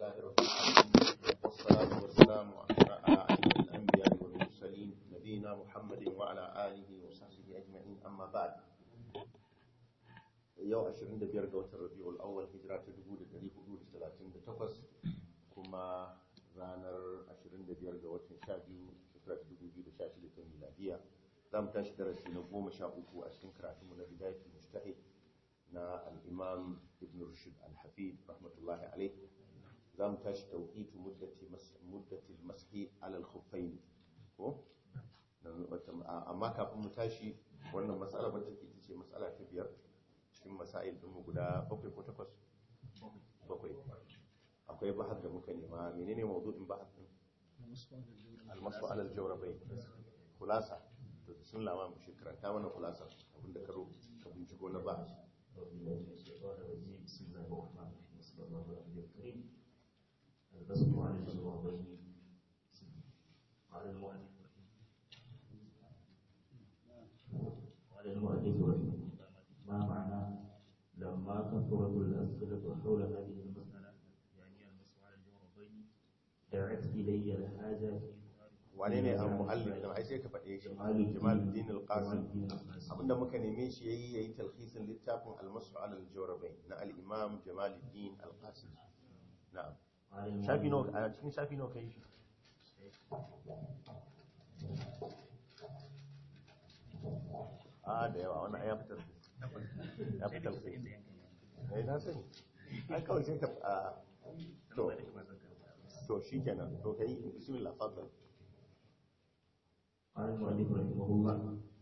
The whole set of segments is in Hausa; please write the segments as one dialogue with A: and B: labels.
A: لله رب العالمين والصلاة والسلام على أشرف الأنبياء والمرسلين نبينا محمد وعلى آله وصحبه أجمعين أما بعد yau 25 ga watan rabi'ul awwal hijira ta 1438 kuma ranar 25 ga watan 12 shekara ta 2016 ta miladiya za mu tashi darasi na 13 a cikin karatunmu na bidayatul mujtahid na al-imam ibn rushd al-hafid rahmatullahi alayh za mu tashi tawqitu muddati muddati al-mashi ala al-khuffayn ko amma kafin mu tashi wannan mas'ala ba take ce mas'ala ta biyar cikin masail ɗinmu guda bakwai ko takwas bakwai akwai bahar da muka nema menene mawdu'in bahar din almasu alal jawrabai kulasa to sun lama mu shi karanta mana kulasa abinda ka ka binciko na bahar
B: البسط على الجوابين قال المؤلف قال المؤلف رحمه الله ما معنى لما كثرت الأسئلة حول هذه المسألة يعني المسح على الجوربين دعت إلي الحاجة في
A: wane ne al muallif dan ai sai ka faɗe shi Jamaluddin al-Qasim abinda muka neme shi yayi yayi talhisin littafin al-Mas'u ala al-Jawrabain na al-Imam Jamaluddin al-Qasim na'am shafi no a cikin shafi no kai shi a da yawa wannan ya fitar ya fitar sai eh na sani ai kawai sai ka a to to shikenan to kai bismillah fadal
B: قال المؤلف رحمه الله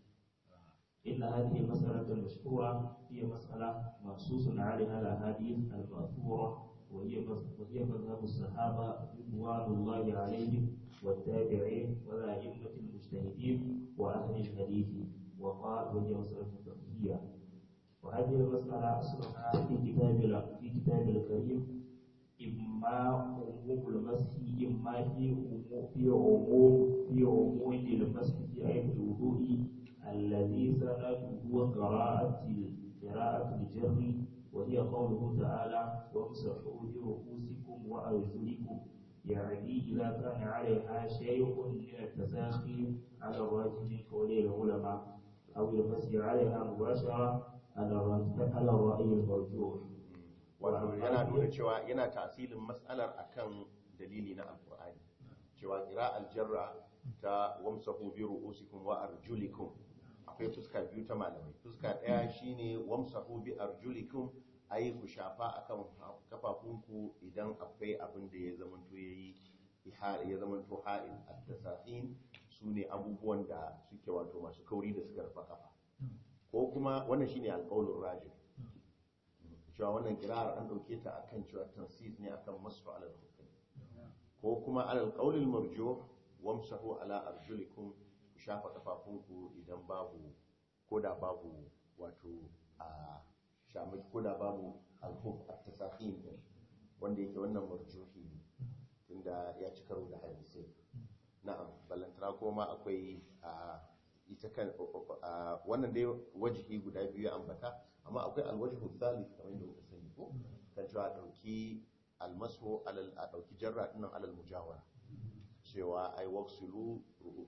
B: إن هذه المسألة المشهورة هي مسألة منصوص عليها الأحاديث المأثورة وهي وهي مذهب الصحابة رضوان الله عليهم والتابعين والأئمة المجتهدين وأهل الحديث وقال وهي مسألة فقهية وهذه المسألة أصلها في كتاب في كتاب الكريم إما عموم المسح إما في عموم في عموم في عموم المسح في آية الوضوء الذي سنده قراءة قراءة الجر وهي قوله تعالى وامسحوا برؤوسكم وأرجلكم يعني إذا كان عليها شيء من التساخي على الراجح من قولي العلماء أو المسح عليها مباشرة على الرأي المرجوح
A: wato yana nuna cewa yana tasirin matsalar akan dalili na alkur'ani cewa kira aljarra ta wamsahu bi ru'usikum wa arjulikum akwai fuska biyu ta malamai fuska daya shine wamsahu bi arjulikum ayi ku shafa akan kafafunku idan akwai abin da ya zamanto yayi ya zamanto ha'il at-tasahin sune abubuwan da suke wato masu kauri da suka rufa kafa ko kuma wannan shine alqaulur rajih cewa wannan kirar an dauke ta akan cewa tansis ne akan masu alal hukm ko kuma alal qaulil marjuh wamsahu ala arjulikum ku shafa kafafunku idan babu koda babu wato a shamaki koda babu alhuk at-tasahin wanda yake wannan marjuhi ne tunda ya ci karo da hadisi na'am ballantana kuma akwai a ita kan wannan dai wajihi guda biyu ya ambata amma akwai alwajhu thalith kamar yadda kuka sani ko kan cewa dauki almasu alal a dauki jarra dinnan alal mujawara cewa ai waqsilu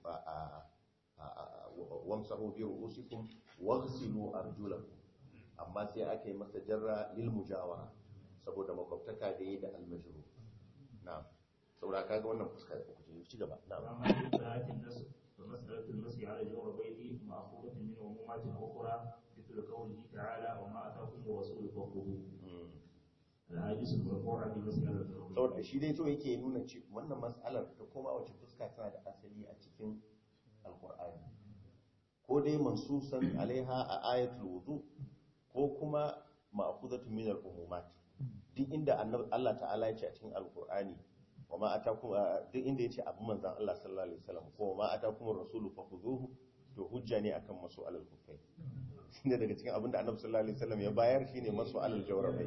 A: wamsahu bi ru'usikum waghsilu arjulakum amma sai aka yi masa jarra lil mujawara saboda makwabtaka da yi da almajru na'am saboda kaga wannan fuska da kuke ci gaba na'am
B: فمسألة المسح على الجوربين مأخوذة من عمومات أخرى مثل قوله تعالى وما أتاكم الرسول فخذوه الحديث المرفوع في مسألة الجوربين
A: saboda shi dai to yake nuna ce wannan mas'alar ta koma wace fuska tana da asali a cikin alqur'ani ko dai mansusan alaiha a ayatul wudu ko kuma ma'khudatu min al-umumat duk inda Allah ta'ala ya ce a cikin alqur'ani wa ma atakum duk inda yace abu manzon Allah sallallahu alaihi wasallam ko ma atakum ar-rasulu fakhuduhu to hujja ne akan masu alal kufai shine daga cikin abinda annabi sallallahu alaihi wasallam ya bayar shine masu alal jawrabai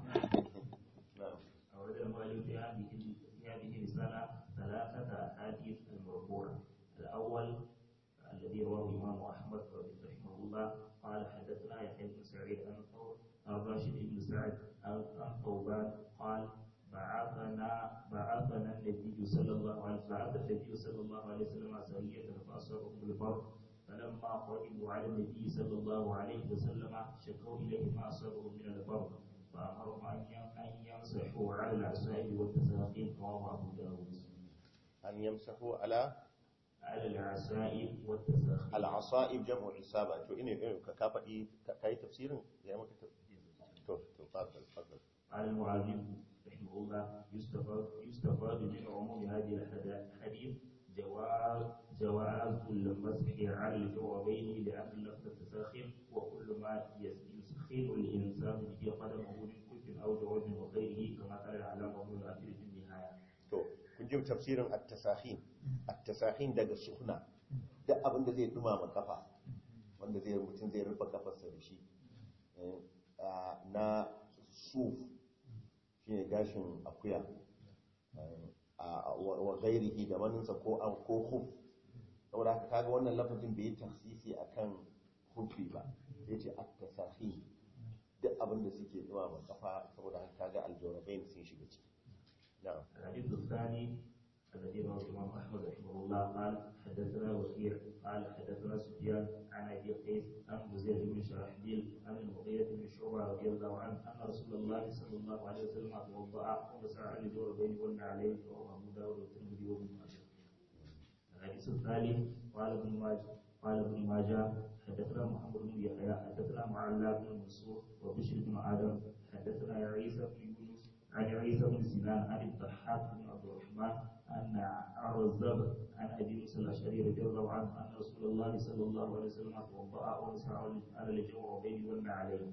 B: أورد المؤلف في هذه في هذه الرسالة ثلاثة أحاديث المرفوعة الأول الذي رواه الإمام أحمد رحمه الله قال حدثنا يحيى بن سعيد عن عن راشد بن سعد عن ثوبان قال بعثنا بعث النبي صلى الله عليه وسلم سرية فأصابهم بالبر فلما قدموا على النبي صلى الله عليه وسلم شكوا إليه ما أصابهم من البر فأمرهم أن أن يمسحوا على العصائب والتساقين رواه أبو داود
A: an yamsahu ala
B: على العصائب والتساقين
A: al'asa'ib jam'u isaba to ine ine ka ka faɗi ka yi tafsirin ya maka tafsirin to to fadal fadal
B: قال المعلم رحمه الله يستفاد يستفاد من عموم هذه الحديث جواز جواز المسح على الجوربين لأن اللفظ التساخن وكل ما يسخن الإنسان به قدمه من كف أو جورب وغيره كما قال العلامة ابن الأثير في النهاية.
A: to kun ji tafsirin at-tasahin at-tasahin daga suhna duk abin da zai dumama kafa wanda zai mutum zai rufe kafarsa da shi eh, ah, na suf shine gashin akuya eh, a wa wa ghairihi da maninsa ko an ko khuf saboda haka kaga wannan lafazin bai yi tafsisi akan hufi ba sai ce at-tasahin duk abin da suke dumama kafa saboda haka kaga aljawrabain sun shiga ciki na'am
B: الحديث الثاني الذي رواه الإمام أحمد رحمه الله قال حدثنا وكيع قال حدثنا سفيان عن أبي قيس عن زيد بن شرحبيل عن المغيرة بن شعبة رضي الله عنه أن رسول الله صلى الله عليه وسلم توضأ ومسح على الجوربين والنعلين رواه أبو داود والترمذي وابن ماجه. الحديث الثالث قال ابن ماجه قال ابن ماجه حدثنا محمد بن يحيى حدثنا معلى بن منصور وبشر بن آدم حدثنا عيسى بن يونس عن عيسى بن سنان عن الضحاك بن عبد الرحمن أن عرزب عن أبي موسى الأشعري رضي الله عنه أن رسول الله صلى الله عليه وسلم توضأ ومسح على الجوربين والنعلين.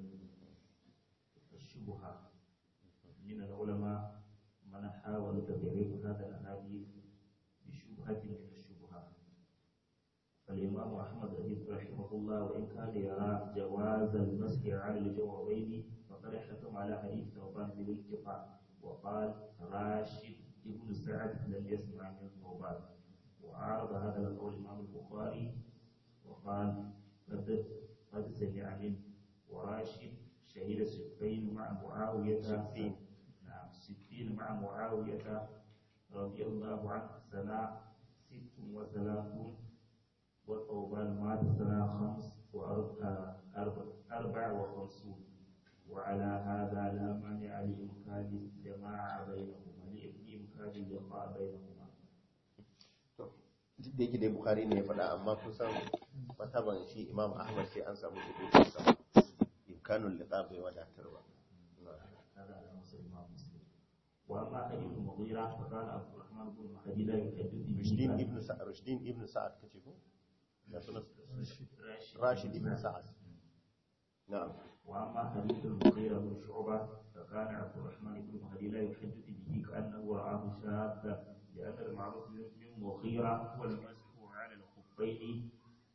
B: الشبهة من العلماء من حاول تضعيف هذا الأحاديث بشبهة من الشبهات. فالإمام أحمد رحمه الله وإن كان يرى جواز المسح على الجوربين فقد حكم على حديث ثوبان بالاتفاق وقال راشد ابن سعد لم يسمع من ثوبان وعارض هذا القول الإمام البخاري وقال قد قد سمع منه وراشد شهد سفين مع معاوية
A: سفين.
B: نعم سفين مع معاوية رضي الله عنه سنة ست وثلاثون وثوبان مات سنة خمس وأربع أربع وخمسون وعلى هذا لا مانع لإمكان الجماعة بينهما لإمكان اللقاء بينهما
A: duk da yake dai bukari ne ya faɗa amma kusan mataban shi imam ahmad sai an samu hukuncin sa imkanul liqa bai wadatar ba
B: هذا على مسلم الإمام مسلم وأما حديث المغيرة فكان عبد الرحمن بن مهدي لا يحدث به
A: rushdin ibn sa'ad rushdin ibn sa'ad kace ko da sunan rashid ibn sa'ad na'am
B: وأما حديث المغيرة بن شعبة فكان عبد الرحمن بن مهدي لا يحدث به كأنه رآه شاذا لأن المعروف من مغيرة هو المسح على الخفين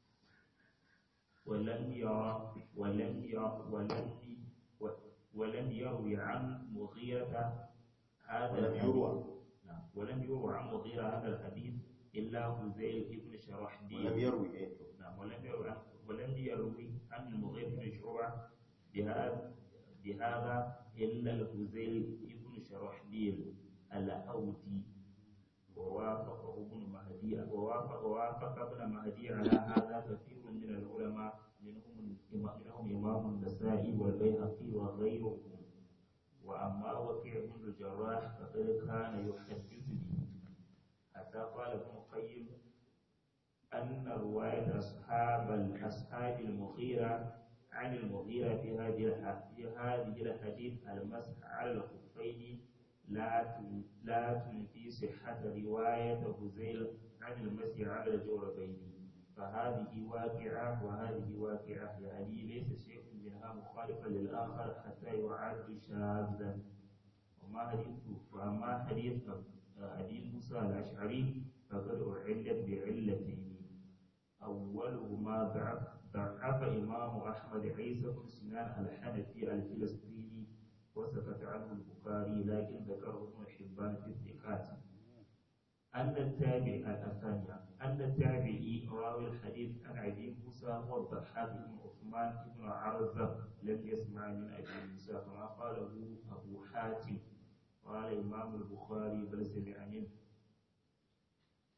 B: ولم يرى ولم يرى ولم ولم يروي عن مغيرة هذا
A: ولم
B: الحديث.
A: يروى.
B: نعم ولم يروى عن مغيرة هذا الحديث إلا هزيل بن شرحبيل
A: ولم يروي eh
B: نعم ولم يروي عن ولم يروي عن المغيرة بن شعبة بهذا بهذا إلا الهزيل بن شرحبيل الأودي ووافقه ابن مهدي ووافق ووافق ابن مهدي على هذا كثير من العلماء منهم منهم إمام النسائي والبيهقي وغيرهم وأما وكيع بن الجراح فقد كان يحدث به حتى قال ابن القيم أن رواية أصحاب الأصحاب المغيرة عن المغيرة في هذه الح- في هذه الحديث المسح على الخفين لا تن- لا تنفي صحة رواية هزيل عن المسح على الجوربين فهذه واقعة وهذه واقعة يعني ليس شيء منها مخالفا للآخر حتى يعد شاذا وما حديث وأما حديث حديث موسى الأشعري فقد أعلت بعلتين أولهما ضعف ضعف إمام أحمد عيسى بن سنان الحنفي الفلسطيني وسكت عنه البخاري لكن ذكره ابن حبان في الثقات أن التابع الثانية أن التابعي راوي الحديث عن أبي موسى هو الضحاك بن عثمان بن عرزة لم يسمع من أبي موسى كما قاله أبو حاتم قال إمام البخاري بل سمع منه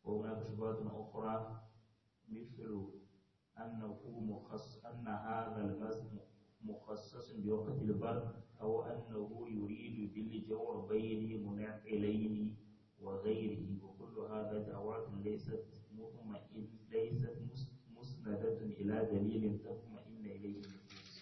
B: وهناك شبهات أخرى مثل أنه مخص أن هذا المس مخصص بوقت البرد أو أنه يريد بالجوربين منعقلين وغيره وكل هذا دعوات ليست مطمئن ليست مس- مسندة إلى دليل تطمئن إليه النفوس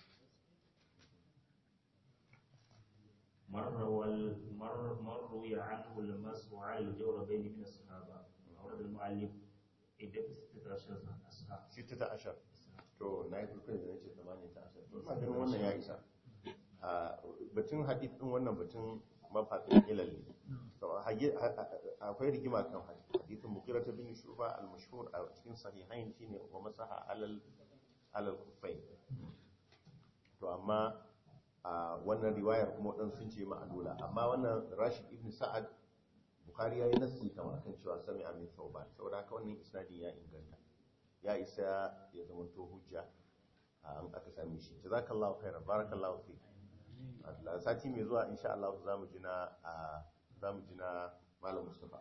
B: مر وال مر مر روي عنه المسح على الجوربين من الصحابة أورد المؤلف عدة ستة عشر أصحاب
A: sittata ashar to na yi kuskure da nace tamanin ta ashar to ina ganin wannan ya isa a batun hadith din wannan batun mafaɗin ilal ne to hage- ha- ha- akwai rigima kan hadithin mukira ta bin shuba al-mashhur a cikin sahihain shine wa masaha alal alal kuffain to amma a wannan riwayar kuma waɗansu sun ce ma'alula amma wannan rashid ibn sa'ad bukhari ya yi nassi kama kan cewa sami amin sauban saboda haka wannan isnadin ya inganta ya isa ya zamanto hujja a an aka same shi jazakallahu khairan barakallahu fi Allah sati mai zuwa insha Allah za mu ji na a za mu ji na malam Mustafa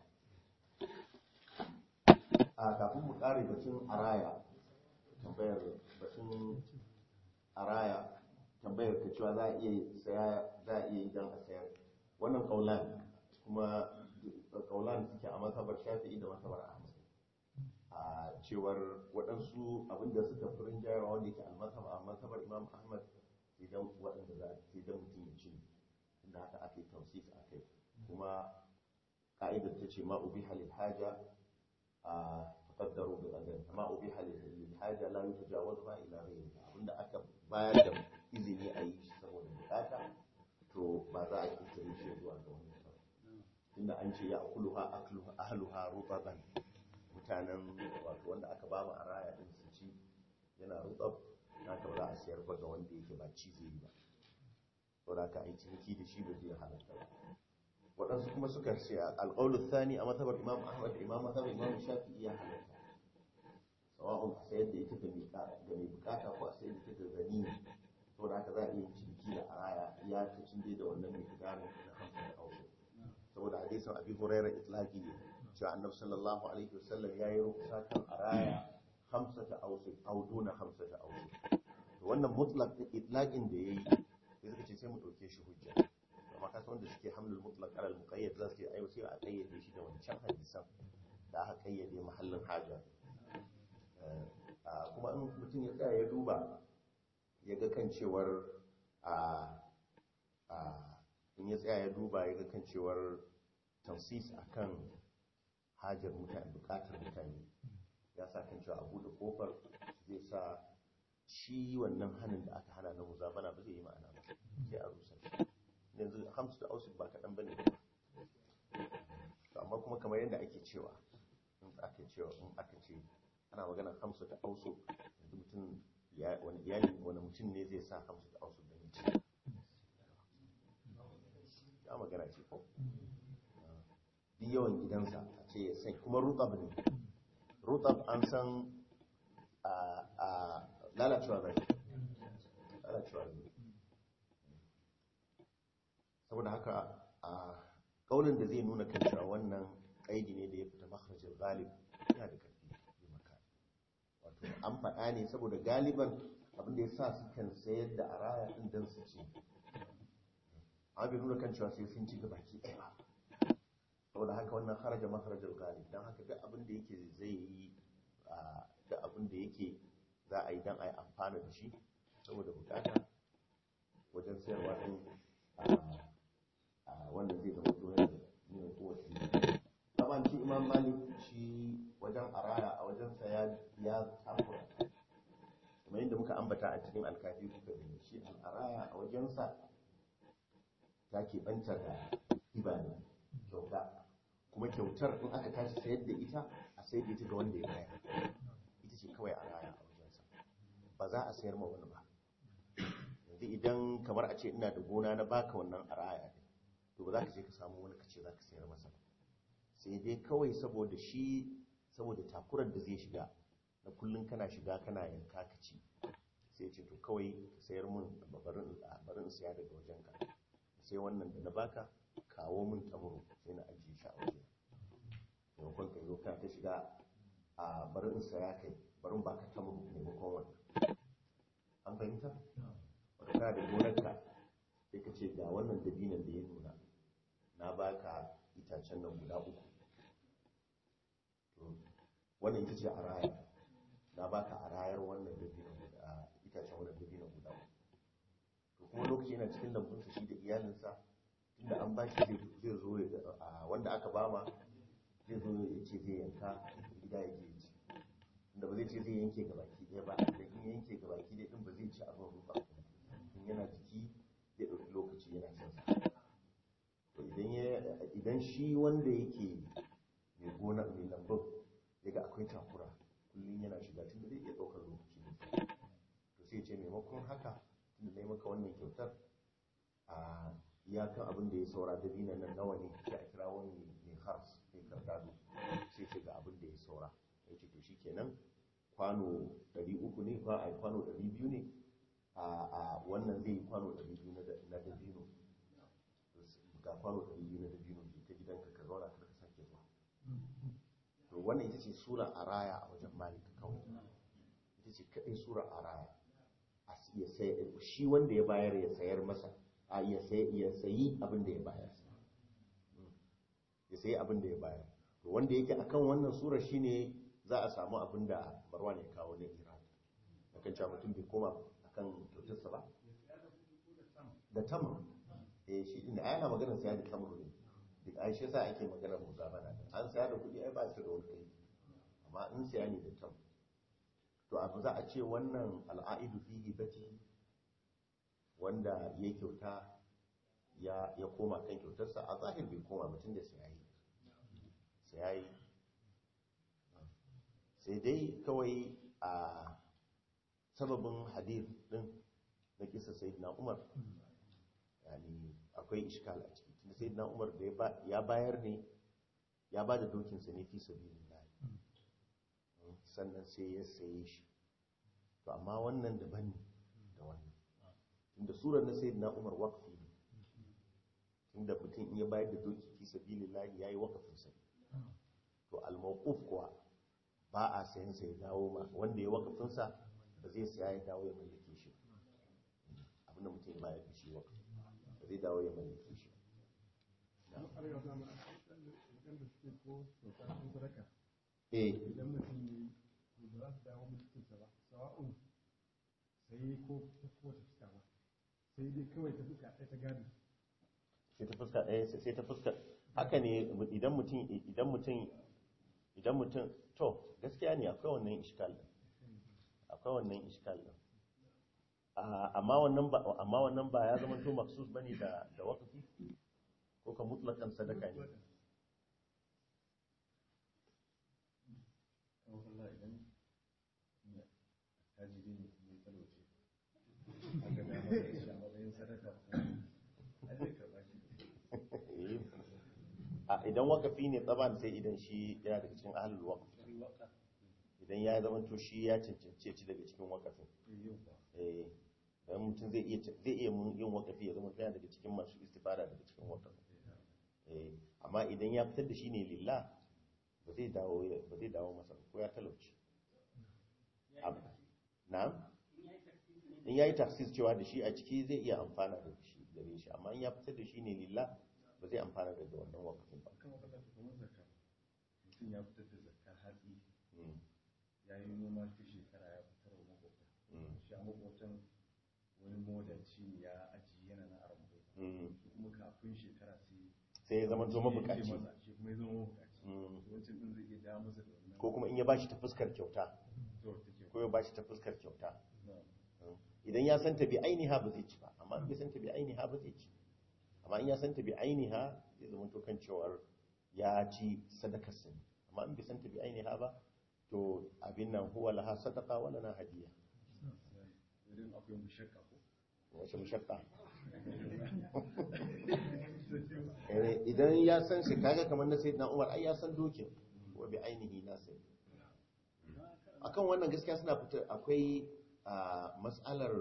A: a kafin mu kare batun araya tambayar batun araya tambayar ka cewa za a iya saya za a iya yi dan a sayar wannan kaulan kuma kaulan suke a mazhabar Shafi'i da mazhabar Ahmad a cewar waɗansu abinda suka fi rinjayarwa wanda yake almasab a masabar imam ahmad idan waɗanda za a idan mutum ya ci inda haka ake tausif a kai kuma ka'idar ta ce ma ubi halil haja a taƙaddaru bi ƙadar ma ubi halil haja la yutajawaz ma ila ghayri abinda aka bayar da izini a yi shi saboda bukata to ba za a kirkire shi zuwa ga wani ba tunda an ce ya akuluha akluha ahluha rutaban mutanen wato wanda aka ba mu a raya din su ci yana rutsab haka ba za a siyar ba ga wanda yake ba ci zai yi ba to da ka yi ciniki da shi ba zai halatta ba waɗansu kuma suka ce alƙawlu thani a matabar imam ahmad da imam matabar imam shafi'i ya halatta sawa'un a sayar da ita ga mai ga mai bukata ko a sayar da ita ga gani to da haka za a iya ciniki da araya ya ta cin da wannan mai kidanin na hamsin da aure saboda hadisin abi hurairah itlaqi ne cewa annabi sallallahu alaihi wasallam ya yi rukusa kan araya hamsata ausik au duna hamsata ausik to wannan mutlaq itlaqin da yayi sai suka ce sai mu dauke shi hujja amma kasa wanda suke hamlul mutlaq ala al muqayyad za su ce ai sai a kayyade shi da wancan hadisan da aka kayyade mahallin haja kuma in mutum ya tsaya ya duba ya ga kan cewar a in ya tsaya ya duba ya ga kan cewar tansis akan hajar mutane bukatar mutane ya sa kan cewa a buɗe kofar zai sa shi wannan hannun da aka hana na muzabana ba zai yi ma'ana ba sai a rusa shi yanzu hamsu da ausik ba kaɗan ba ne amma kuma kamar yadda ake cewa in aka cewa in aka ce ana magana hamsu da ausik yanzu mutum wani iyali wani mutum ne zai sa hamsu da ausik da mutum ya magana ce ko duk yawan gidansa a ce sai kuma rutab ne rutab an san a lalacewa zai lalacewa ne saboda haka a kaunin da zai nuna kan cewa wannan kaidi ne da ya fita makharajin galib yana da karfi yi maka wato an faɗa ne saboda galiban abinda ya sa su kan sayar da araya ɗin don su ci an bai nuna kan cewa sai sun ci gabaki ɗaya ba saboda haka wannan haraja maharajar galib don haka duk abin da yake zai yi duk abin da yake za a yi don a yi amfana da shi saboda bukata wajen sayarwa ɗin wanda zai zama tsohon da nuna kowace taban shi imam malik shi wajen araya a wajen saya ya tsakura kamar yadda muka ambata a cikin alkafi kuka gani shi araya a wajensa ta keɓanta da hiba ne kyauta kuma kyautar in aka tashi sayar da ita a sayar da ita ga wanda ya bayar ita ce kawai a raya a wajensa ba za a sayar ma wani ba yanzu idan kamar a ce ina da gona na baka wannan a raya ne to ba za ka je ka samu wani ka ce za ka sayar masa ba sai dai kawai saboda shi saboda takurar da zai shiga na kullum kana shiga kana yanka ka ci sai ce to kawai ka sayar mun barin siya daga wajenka sai wannan da na baka kawo min tamuru sai na ajiye shi a waje maimakon ka zo ka ta shiga bari in saya kai bari in baka tamuru maimakon wannan an fahimta wata kana da gonarka sai ka ce ga wannan dabinan da ya nuna na baka itacen nan guda uku To, wannan ita ce a raya na baka a rayar wannan dabinan guda itacen wannan dabinan guda uku to kuma lokaci yana cikin lambunsa shi da iyalinsa tunda an bashi zai zai zo ya- a wanda aka bama zai zo ya ce zai yanka gida ya je ya ci inda ba zai ce zai yanke ga baki ɗaya ba da in ya yanke ga baki ɗaya din ba zai ci abin rufa in yana jiki zai ɗauki lokaci yana cin sa to idan ya idan shi wanda yake mai gona mai lambun ya ga akwai takura kullum yana shiga tun da zai iya ɗaukar lokaci ne to sai ya ce maimakon haka tun da na yi maka wannan kyautar a iyakan abin da ya saura da dinan nan nawa ne sai a kira wani mai hars mai kardado sai ce ga abin da ya saura ya ce to shi kenan kwano 300 ne ba a kwano 200 ne a a wannan zai yi kwano 200 na da- na dabino ga kwano 200 na dabino je ta gidanka ka zauna ka ka sake zuwa to wannan ita ce sura araya a wajen malik kawai ita ce kaɗai sura araya a s- ya sai shi wanda ya bayar ya sayar masa a ya sai ya sayi abin da ya bayar ya sayi abin da ya bayar to wanda yake akan wannan sura shine za a samu abin da Marwan ya kawo na Iran akan cewa mutum bai koma akan kyautarsa ba da tamr eh shi din ai ana maganar saya da tamr ne duk ai shi yasa ake maganar muzabana an saya da kuɗi ai ba su da wani kai amma in saya ne da tamr to abu za a ce wannan al'aidu fi hibati wanda ya kyauta ya ya koma kan kyautarsa a zahir bai koma mutum da sayayi sayayi sai dai kawai a sababin hadith din na kisa sayyidina umar yani akwai iskal a ciki tunda sayyidina umar da ya ba- ya bayar ne ya ba da dokinsa ne fi sabilillah sannan sai ya saye shi to amma wannan daban ne da wannan tunda surar na sayyidina umar waqfi ne tunda mutum in ya bayar da doki fi sabilillah yayi waqfin sa to al-mawquf kuwa ba a sayan sa ya dawo ma wanda ya waqfin sa ba zai saya ya dawo ya mallake shi abinda mutum ya bayar da shi waqfi ba zai dawo ya mallake shi eh
C: idan mutum ne ba za su dawo mulkinsa ba sawa'un sai ko ta kowace fuska ba sai dai kawai ta fuska ɗaya ta gado
A: sai ta fuska ɗaya sai ta fuska haka ne idan mutum idan mutum idan mutum to gaskiya ne akwai wannan iskal din akwai wannan iskal din Ah, amma wannan ba amma wannan ba ya zama to maksus bane da da waqfi ko ka mutlakan sadaka ne
D: Allah idan tajiri ne kuma ya talauce aka dama da shi a matsayin sadaka a zai karɓa shi
A: a idan waqfi ne tsaban sai idan shi yana daga cikin ahlul waqf idan ya zama to shi ya cancance ci daga cikin waqafin
D: yau ba
A: eh dan mutum zai iya zai iya mun yin waqafi ya zama yana daga cikin masu istifada daga cikin waqafi eh amma idan ya fitar da shi ne lillah ba zai dawo ba zai dawo masa ko ya talauci Ab- na'am in yayi tafsir cewa da shi a ciki zai iya amfana da shi gare shi amma in ya fitar da shi ne lillah ba zai amfana daga wannan waqafin ba
D: kan wakala ta kuma zakka mutum ya fitar da zakka hatsi
A: Mm,
D: ya yi noma ta shekara ya fitar wa makwabta
A: mm,
D: shi a makwabtan wani modanci ne ya ajiye yana na arabu
A: mm.
D: kuma kafin shekara sai
A: sai ya zama to
D: shi ya ce
A: mabukaci
D: masa, shi kuma ya zama mabukaci
A: Mm.
D: wancan din zai iya dawo masa da wannan
A: ko kuma in ya bashi ta fuskar kyauta
D: to take
A: ko ya bashi ta fuskar kyauta
D: na
A: idan ya santa bi ainiha ba zai ci ba amma in bai santa bi ainiha ba zai ci amma in ya santa bi ainiha zai zama to kan cewar ya ci sadakar sani amma in bai santa bi ainiha ba to abin nan huwa laha sadaqa wa lana hadiya
D: idan akwai mushakka ko
A: wace mushakka Eh, idan ya san shi kaga kamar na sayyidina Umar ai ya san dokin wa bi ainihi na sai akan wannan gaskiya suna fitar akwai a mas'alar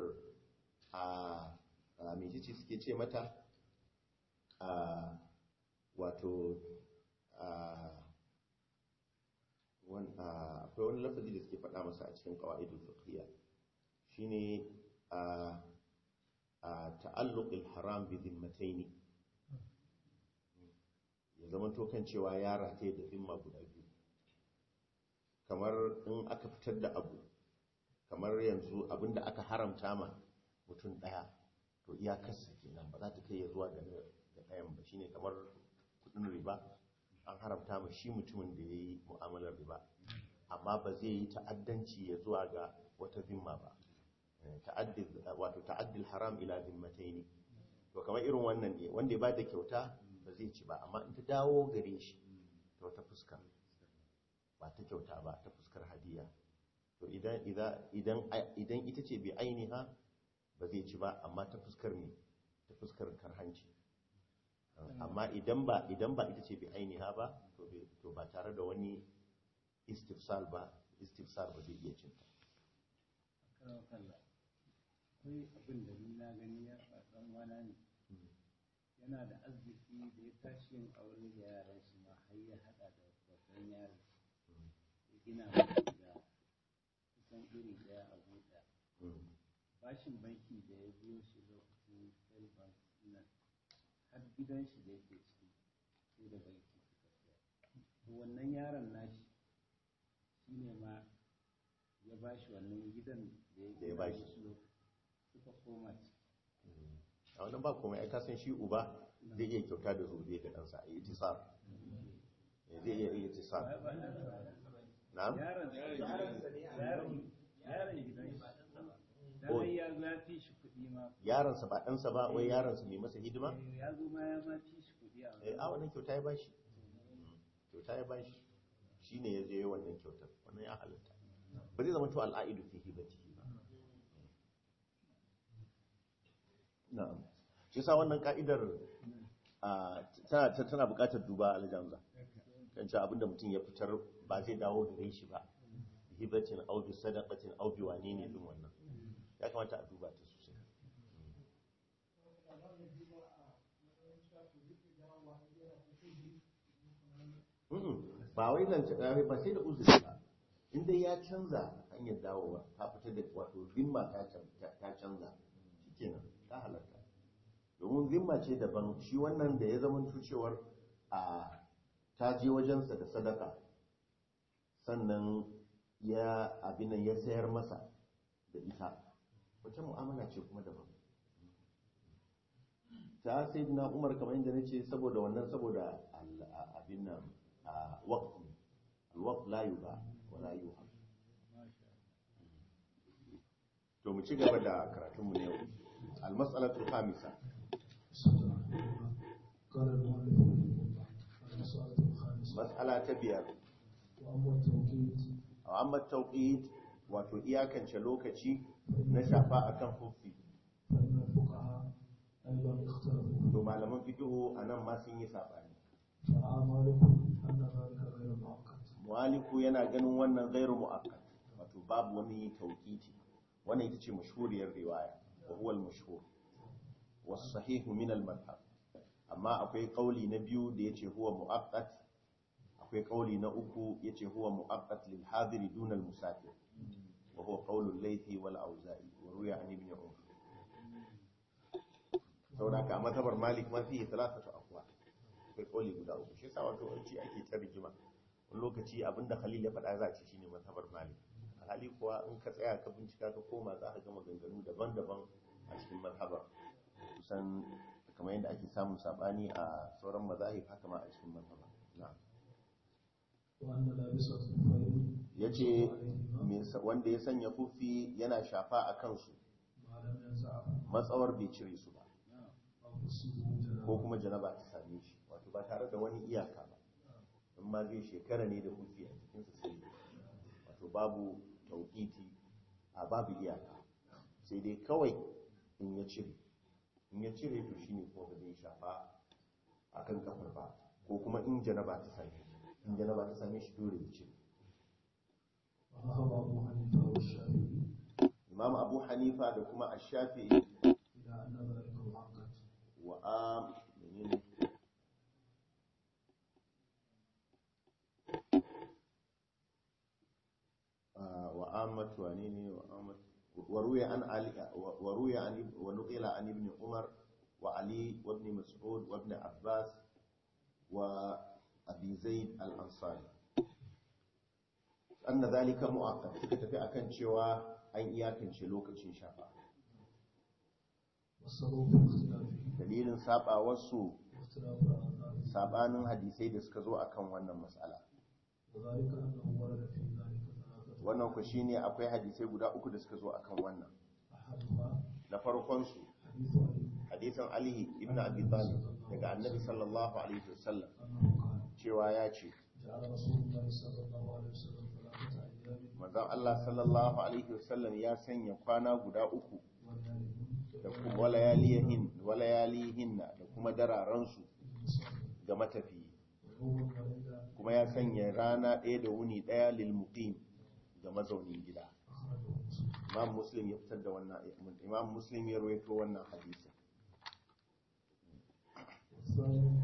A: a me ce suke ce mata a wato a wan a akwai wani lafazi da suke faɗa masa a cikin qawaidul fiqhiyya shine a a ta'alluqil haram bi dhimmatayn ya zama to kan cewa ya rataye da zimma guda biyu kamar in aka fitar da abu kamar yanzu abinda aka haramta ma mutum ɗaya to iyakarsa kenan ba za ta kai ya zuwa ga ɗayan ba shine kamar kudin riba an haramta ma shi mutumin da ya yi mu'amalar riba amma ba zai yi ta'addanci ya zuwa ga wata zimma ba wato ta'addil haram ila zimmatai ne to kamar irin wannan ne wanda ya ba da kyauta ba zai ci ba amma in ta dawo gare shi ta wata fuskar ba ta kyauta ba ta fuskar hadiya to idan idan ita ce bai ainiha ba zai ci ba amma ta fuskar me ta fuskar karhanci amma idan ba idan ba ita ce bai ainiha ba to ba tare da wani istifsal ba istifsal ba zai iya cinta
D: akwai abin da ni na gani ya faɗan wana ne yana da arziki da ya tashi yin aure da yaran shi ma har ya haɗa da babban yaron ya gina musu da kusan iri ɗaya a buɗa bashin banki da ya biyo shi lokacin sel bank nan har gidan shi da yake ciki sai da banki suka siya to wannan yaron nashi shine ma ya bashi wannan gidan da ya
A: ya bashi.
D: musu suka koma ciki
A: a wannan ba komai ai ka san shi uba zai iya kyauta da zuriya ga ɗansa a itisar zai iya iya itisar
D: Ba- ba-
A: na'am
D: yaron yaron yaron gidan shi
A: Oh.
D: dan ya zo ya fi shi kuɗi ma
A: yaransa ba ɗansa ba wai yaransa mai masa hidima
D: Eh, ya zo ma ya ma fi shi kuɗi a
A: eh a wannan kyauta ya bashi kyauta ya bashi shine ya je wannan kyautar wannan ya halatta ba zai zama to al'aidu fi hibatihi ba na'am shi yasa wannan ka'idar a tana tana buƙatar duba aljanza kan cewa abinda mutum ya fitar ba zai dawo gare shi ba hibatin au bi sadaqatin au bi wane ne din wannan ya kamata a duba ta sosai Mm-mm. ba wai zance ɗaya ba sai da uzuri ba inda ya canza hanyar dawowa ta fitar da wato zimma ta can- ta canza shikenan ta halarta domin zimma ce daban shi wannan da ya zama cewar a ta je wajensa da sadaka sannan ya abinan ya sayar masa da ita wata mu'amala ce kuma daban ta sai na umar kamar yadda na ce saboda wannan saboda al- a- abin nan a waqti alwaqt la yuba wa la yuha to mu ci gaba da karatun mu ne yau al-mas'alatu khamisa
E: قال المؤلف رحمه الله المسألة الخامسة
A: mas'ala ta biyar
E: وأما التوقيت
A: amma tawqit wato iyakance lokaci na shafa akan huffi
E: فإن الفقهاء أيضا اختلفوا
A: to malaman fiqhu anan ma sun yi sabani
E: فرأى مالك أن ذلك غير مؤقت
A: mu'aliku yana ganin wannan ghairu mu'akkad wato babu wani tawqiti wannan ita ce mashhuriyar riwaya wa huwa al-mashhur was sahih min al-madhhab amma akwai kauli na biyu da yace huwa mu'akkad akwai kauli na uku yace huwa mu'akkad lil hadiri dun al-musafir wa huwa qawl al-laythi wal auza'i wa ruya an ibn umar saboda ka matabar malik ma fi thalathatu aqwa akwai kauli guda uku shi yasa wato an ce ake ta rigima wani lokaci abinda khalil ya faɗa za a ci shine mazhabar malik alhali kuwa in ka tsaya ka bincika ka koma za ka ga maganganu daban-daban a cikin mazhabar kusan kamar yadda ake samun sabani a sauran mazahib haka ma a cikin mazhabar na'am
E: وأن لابس الخفين
A: yace me sa- wanda ya sanya kufi yana shafa a kansu
E: ما لم ينزعه
A: matsawar bai cire su ba
E: أو تصيبه
A: ko
E: جنابة
A: kuma janaba ta same shi wato ba tare da wani iyaka ba in ma zai shekara ne da kufi a cikinsa sai wato babu tauƙiti a babu iyaka sai dai kawai in ya cire in ya cire to shine kuma ba zai shafa a kan kafar ba ko kuma in janaba ta same shi in janaba ta same shi dole ya cire
E: وذهب أبو حنيفة والشافعي
A: imam abu hanifa da kuma ashafi
E: إلى أن ذلك مؤقت
A: wa am menene وعامة وعنيني وعامة وروي عن علي وروي عن اب- ونقل عن ابن عمر وعلي وابن مسعود وابن عباس وأبي زيد الأنصاري أن ذلك مؤقت كتفي أكن شوى أن إياكن شلوك شافا
E: والسبب في اختلافه
A: dalilin sabawarsu
E: واختلاف الآثار
A: sabanin hadisai da suka zo akan wannan matsala
E: وذلك أنه ورد في ذلك ثلاثة
A: wannan ku shine akwai hadisai guda uku da suka zo akan wannan
E: أحدها
A: na farkon su
E: حديث
A: hadisin
E: علي
A: Ali ibn Abi Talib daga Annabi sallallahu alaihi wasallam
E: أنه قال
A: cewa ya ce
E: جعل رسول الله صلى الله عليه وسلم ثلاثة أيام
A: manzon Allah sallallahu alaihi wasallam ya sanya kwana guda uku da kuma walayalihin walayalihin da kuma dararan su ga matafiyi
E: ويوم وليلة
A: kuma ya sanya rana ɗaya da wuni ɗaya lil muqim ga mazaunin gida
E: أخرجه مسلم
A: Imam Muslim ya fitar da wannan Imam Muslim ya rawaito wannan hadisi
E: والثاني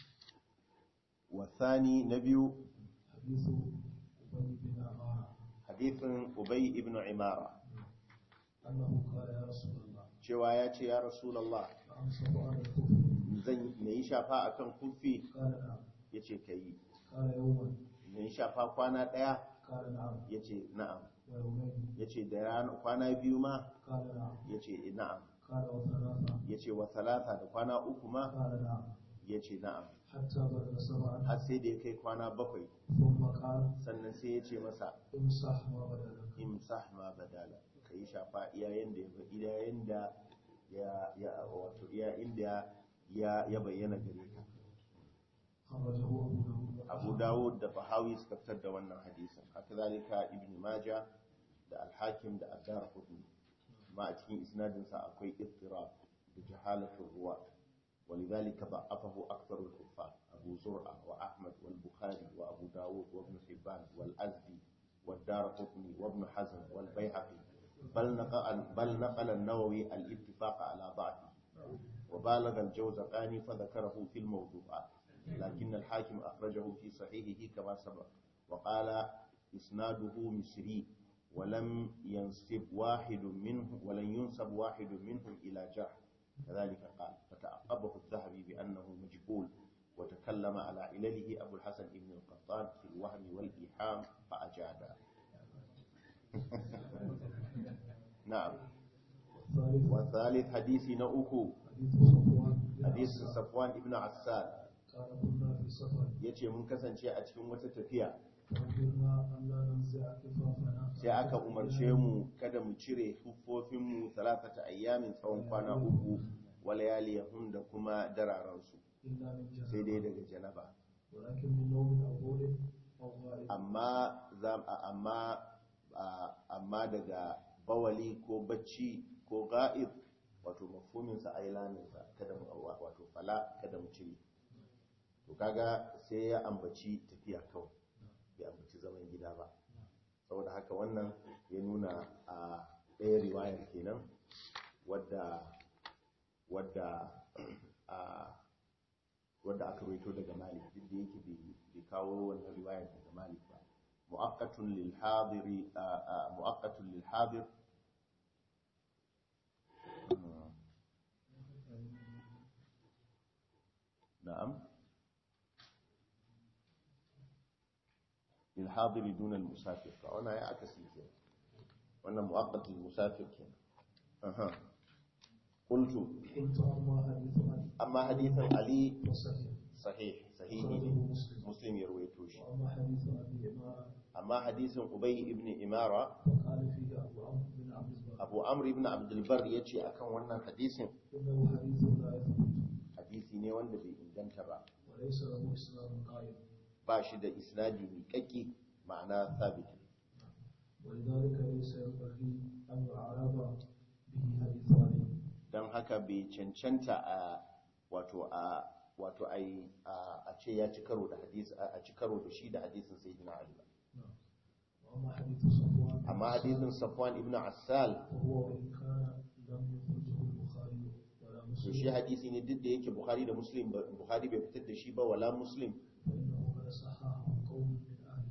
A: والثاني نبي
E: حديث أبي بن عمارة
A: حديث أبي ibn Imara
E: أنه قال يا رسول الله
A: cewa ya ce ya Rasulullah
E: فأمسك على الكفر
A: zan na yi shafa akan kufi
E: قال نعم
A: ya ce ka yi
E: قال يوما
A: na yi shafa kwana ɗaya
E: قال نعم
A: ya ce na'am
E: ويومين
A: ya ce da rana kwana biyu ma
E: قال نعم
A: ya ce na'am
E: قال وثلاثة
A: ya ce wa talata da kwana uku ma
E: قال نعم
A: ya ce na'am
E: حتى بلغ سبعا
A: har sai da ya kai kwana bakwai
E: ثم قال
A: sannan sai ya ce masa
E: امسح ما بدا لك
A: imsah ma badala ka yi shafa iyayen da ya iyayen da ya ya wato iyayen da ya ya bayyana gare ka
E: خرجه أبو داود
A: Abu Dawud da Bahawi suka fitar da wannan hadisin haka zalika Ibn Majah da Al-Hakim da Ad-Darqutni ma a cikin isnadin sa akwai ittirab da jahalatu ruwa ولذلك ضعفه أكثر الحفاظ أبو زرعة وأحمد والبخاري وأبو داود وابن حبان والأزدي والدار قطني وابن حزم والبيهقي بل نقل, بل نقل النووي الاتفاق على ضعفه وبالغ الجوزقاني فذكره في الموضوعات لكن الحاكم أخرجه في صحيحه كما سبق وقال إسناده مصري ولم ينسب واحد منه ولن ينسب واحد منهم إلى جرح كذلك قال فتعقبه الذهبي بأنه مجهول وتكلم على علله أبو الحسن بن القطان في الوهم والإيحام فأجاد نعم
E: الثالث
A: والثالث حديث نؤكو
E: حديث صفوان بن
A: حديث
E: عسال.
A: صفوان ابن عسال
E: قال كنا في سفر
A: yace mun kasance a cikin wata tafiya
E: فأمرنا أن لا ننزع كفافنا
A: sai aka umarce mu kada mu cire huffofinmu talatata ayyamin tsawon kwana uku walayaliyahum da kuma dararansu
E: إلا من
A: sai dai
E: جنابة
A: daga janaba
E: ولكن من نوم أو بول أو غائب
A: amma za- a- amma a- amma daga bawali ko bacci ko ga'ib wato mafhuminsa ailaninsa kada mu wato fala kada mu cire to kaga sai ya ambaci tafiya kawai bai ambaci zaman gida ba saboda haka wannan ya nuna a ɗaya riwayar kenan wadda wadda a wadda aka rawaito daga malik duk da yake bai- bai kawo wannan riwayar daga malik ba mu'aqqatun lil hadiri a- a- mu'aqqatun lil hadir na'am lil hadiri duna al musafir fa wannan ya aka sike wannan mu'aqqat lil musafir kenan aha qultu
E: قلت أما حديث عن
A: amma hadithan ali
E: وصحيح
A: sahih sahihi
E: أخرجه
A: ne
E: مسلم
A: muslim ya rawaito shi
E: وأما حديث أبي إمارة
A: amma hadisin ubay ibn imara
E: فقال فيه أبو عمرو بن عبد البر
A: abu amr ibn abdul bar yace akan wannan hadisin
E: إنه حديث لا يثبت
A: hadisi ne wanda bai inganta ba
E: وليس له إسلام قائم
A: ba shi da isnadi miƙaƙƙi ma'ana sabit
E: ولذلك ليس ينبغي أن يعارض به حديثان
A: don haka bai cancanta a wato a wato ai a ce ya ci karo da hadisi a ci karo da shi da hadisin sayyidina ali ba
E: نعم. وأما حديث صفوان
A: amma hadisin safwan ibn assal
E: وهو وإن كان لم يخرجه البخاري ولا
A: to
E: مسلم
A: shi hadisi ne duk da yake bukhari da muslim ba- bukhari bai fitar da shi ba wala muslim
E: فإنه قد صححه قوم من أهل العلم
A: to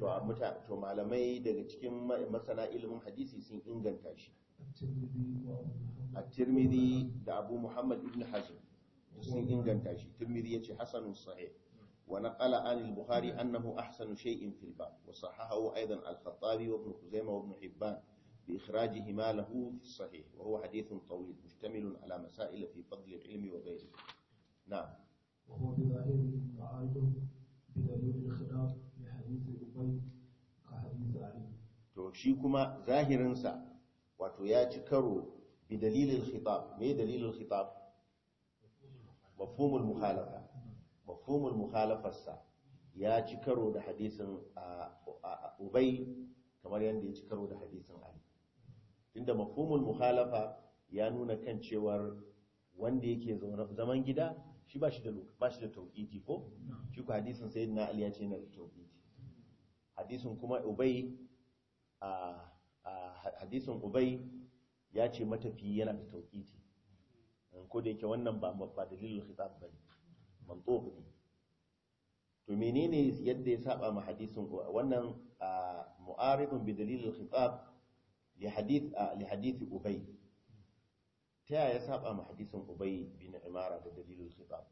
A: a muta to malamai daga cikin ma- masana ilimin hadisi sun inganta shi
E: الترمذي وأبو محمد
A: at-tirmidhi da abu muhammad ibn hazm sun inganta shi tirmidhi yace hasanun sahih wa naqala an al-bukhari annahu ahsanu shay'in fil bab wa sahahahu aidan al-khattabi wa ibn khuzaimah wa ibn hibban بإخراجهما له في الصحيح وهو حديث طويل مشتمل على مسائل في فضل العلم وغيره نعم
E: وهو بظاهره معارض بدليل الخلاف لحديث أبي كحديث علي
A: to shi kuma zahirinsa wato ya ci karo bi dalilin khitab me dalilin khitab mafhumul mukhalafa mafhumul mukhalafarsa ya ci karo da hadisin a- a- a- ubay kamar yadda ya ci karo da hadisin ali tunda mafhumul mukhalafa ya nuna kan cewar wanda yake zaune- zaman gida shi ba shi da lo- ba shi da tauqiti ko shi ko hadisin sayyidina ali ya ce yana da tauqiti hadisin kuma ubay a a hadisin ubay ya ce matafi yana da tauqiti ko da yake wannan ba ba dalilul khitab bane mantuq ne to menene yadda ya saba ma hadisin wannan a, mu'aridun bi dalilul khitab li hadith a, li hadith ubay ta yaya ya saba ma hadisin ubay bin imara da dalilul khitab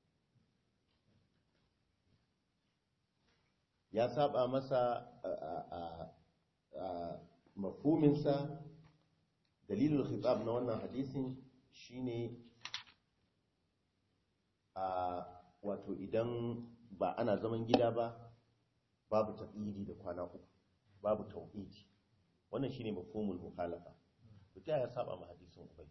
A: ya saba masa a- a- a mafhuminsa dalilul khitab na wannan hadisin shine a wato idan ba ana zaman gida ba babu taqidi da kwana uku babu tauhidi wannan shine mafhumul mukhalafa to ta ya saba ma hadisin ubay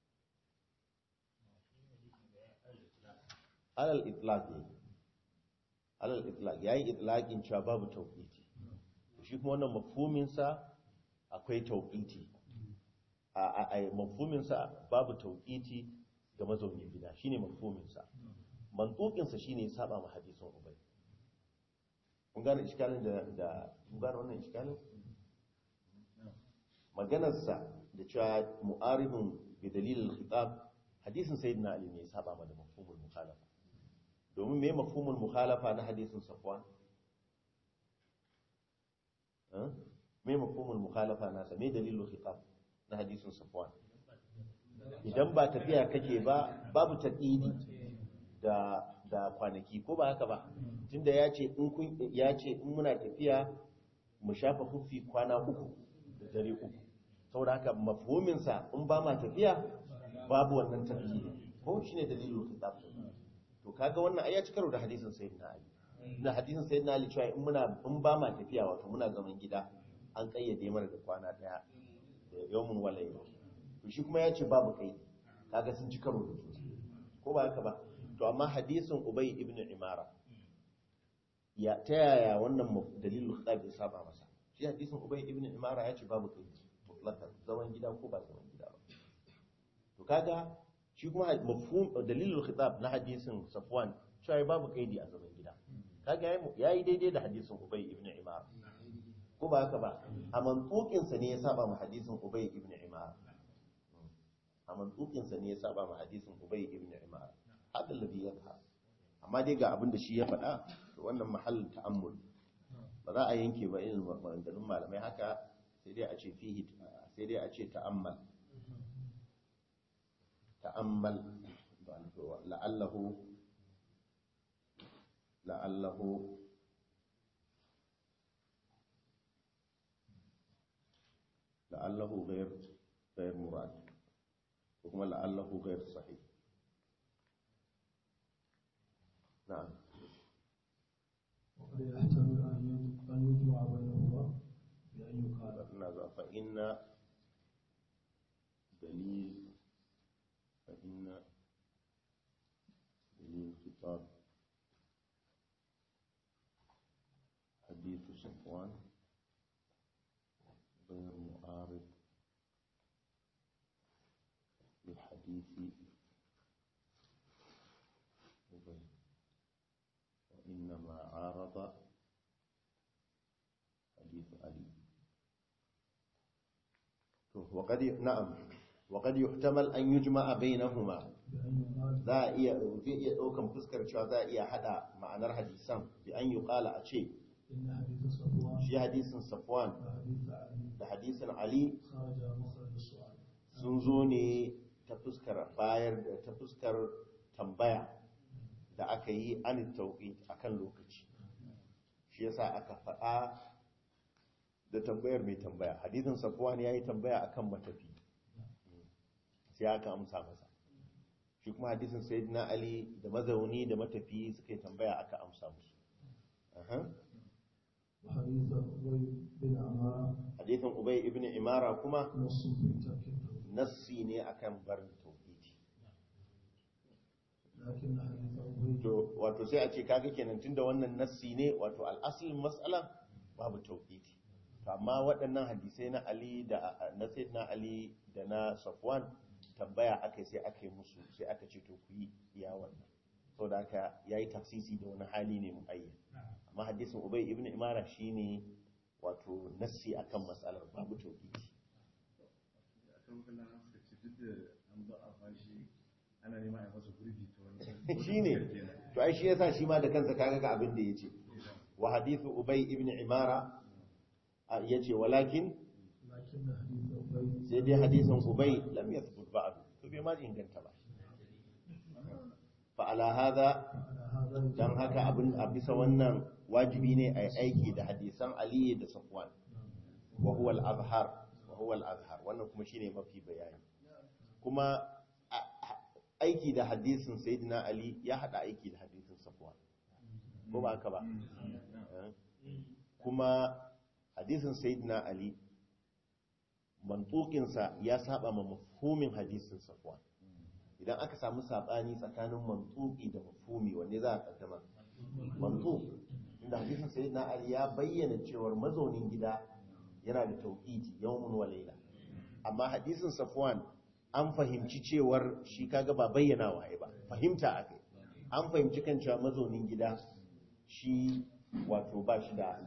A: alal itlaq ne alal itlaq yayi itlaqin cewa babu tauhidi shi kuma wannan mafhumin sa akwai tauhidi a a a mafhumin sa babu tauhidi ga mazaunin gida shine mafhumin sa mantukin sa shine ya saba ma hadisin ubay kun gane iskalin da da kun gane wannan iskalin maganar sa da cewa mu'aribun bi dalilil khitab hadisin sayyidina ali ne ya saba ma da mafhumul mukhalafa domin me mafhumul mukhalafa na hadisin safwan eh me mafhumul mukhalafa nasa me dalilul khitab na hadisin safwan idan ba tafiya kake ba babu taqidi da da kwanaki ko ba haka ba tunda ya ce in kun ya ce in muna tafiya mu shafa huffi kwana uku da dare uku saboda haka mafhumin sa in ba ma tafiya babu wannan taqidi ko shine dalilul khitab to kaga wannan ai ya ci karo da hadisin sayyidina ali na hadisin sayyidina ali cewa in muna in ba ma tafiya wato muna zaman gida an kayyade mana da kwana daya da yawmun walayl to shi kuma ya ce babu kai kaga sun ci karo da juna ko ba haka ba to amma hadisin ubay ibn imara ya ta yaya wannan maf- dalilul khitab ya saba masa shi hadisin ubay ibn imara ya ce babu kai mutlaqan zaman gida ko ba zaman gida ba to kaga shi kuma mafhum dalilul khitab na hadisin safwan cewa babu kaidi a zaman gida kaga yayi yayi daidai da hadisin ubay ibn imar ko ba haka ba a mantukin sa ne ya saba ma hadisin ubay ibn imar a mantukin sa ne ya saba ma hadisin ubay ibn imar hada alladhi yadha amma dai ga abin da shi ya faɗa to wannan mahallin ta'ammul ba za a yanke ba irin maganganun malamai haka sai dai a ce fihi sai dai a ce ta'ammal تأمل لعله لعله لعله غير غير مراد وكما لعله غير صحيح نعم
E: وقد يحتمل أن ي- أن يجمع بينهما بأن يقال
A: ماذا فإن دليل فإن دليل خطاب حديث صفوان غير معارض لحديث أبي وإنما عارض حديث علي وقد نعم وقد يحتمل أن يجمع بينهما
E: بأن يقال
A: za a iya zai iya ɗaukan fuskar cewa za a iya haɗa ma'anar hadisan bi an yi ƙala a ce
E: إن حديث صفوان
A: shi hadisin safwan
E: وحديث علي
A: da hadisin ali
E: خرج مخرج السؤال
A: sun zo ne ta fuskar bayar da ta fuskar tambaya da aka yi an tauƙi a kan lokaci shi yasa aka faɗa da tambayar mai tambaya hadithin safwan ya yi tambaya akan matafi sai aka amsa masa shi kuma hadisin sayyidina ali da mazauni da matafi suka yi tambaya aka amsa musu Aha.
E: وحديث أبي بن عمارة
A: hadithin ubay ibn imara kuma
E: نص في ترك التوحيد
A: nassi ne akan barin tauhidi
E: لكن حديث أبي
A: to wato sai a ce kaga kenan tunda wannan nassi ne wato al'aslin mas'ala babu tauhidi to amma waɗannan hadisai na Ali da na Sayyidina Ali da na Safwan tambaya aka sai aka yi musu sai aka ce to ku yi iya wannan saboda haka yayi tafsisi da wani hali ne muayyan amma hadisin Ubay ibn Imara shine wato nassi akan mas'alar babu tauhidi
F: akan kana suka ce duk da an ba a fashi ana neman a masa gurbi ta wani
A: shine to ai shi yasa shi ma da kansa kaga ga abin da yace wa hadithu ubay ibn imara a- yace walakin
E: لكن حديث أبي
A: sai dai hadisin ubay lam yathbut ba'd to bai ma inganta ba fa ala hadha
E: على هذا
A: dan haka abin a bisa wannan wajibi ne ai aiki da hadisan ali da safwan wa huwa al-azhar wa huwa al-azhar wannan kuma shine mafi bayani kuma a- a- aiki da hadisin sayyidina ali ya hada aiki da hadisin safwan ko ba haka ba Eh? kuma hadisin sayyidina ali mantukinsa ya saba ma mafhumin hadisin safwan idan aka samu sabani tsakanin mantuki da mafhumi wanne za a kaddama mantuk inda hadisin sayyidina ali ya bayyana cewar mazaunin gida yana da tauhidi yawmun wa layla amma hadisin safwan an fahimci cewar shi kaga ba bayyana waye ba fahimta akai an fahimci kan cewa mazaunin gida shi wato ba shi da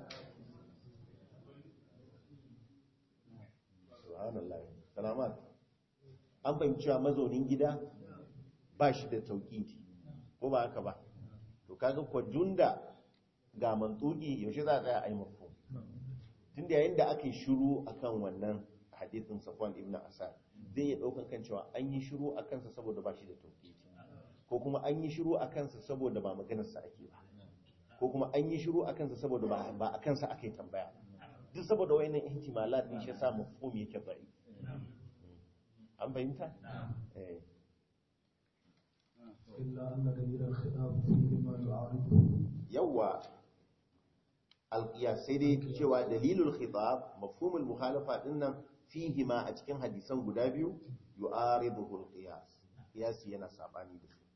A: subhanallah salamat an fahimci cewa mazaunin gida ba shi da tauhidi ko ba haka ba to kaga ko dunda ga mantuki yaushe za a tsaya a yi mafhum tunda yayin da aka yi shiru akan wannan hadithin Safwan ibn Asad zai iya daukan kan cewa an yi shiru a kansa saboda ba shi da tauhidi ko kuma an yi shiru a kansa saboda ba maganar sa ake ba ko kuma an yi shiru a kansa saboda ba ba a kansa ake tambaya ba duk saboda wayannan ihtimalat ne shi yasa mafhum yake bari an fahimta eh
E: إلا أن دليل الخلاف فيهما يعارضه
A: yawa alqiyas sai dai cewa dalilul khitab mafhumul muhalafa dinnan fihi ma a cikin hadisan guda biyu yu'ariduhu alqiyas qiyasi yana sabani da su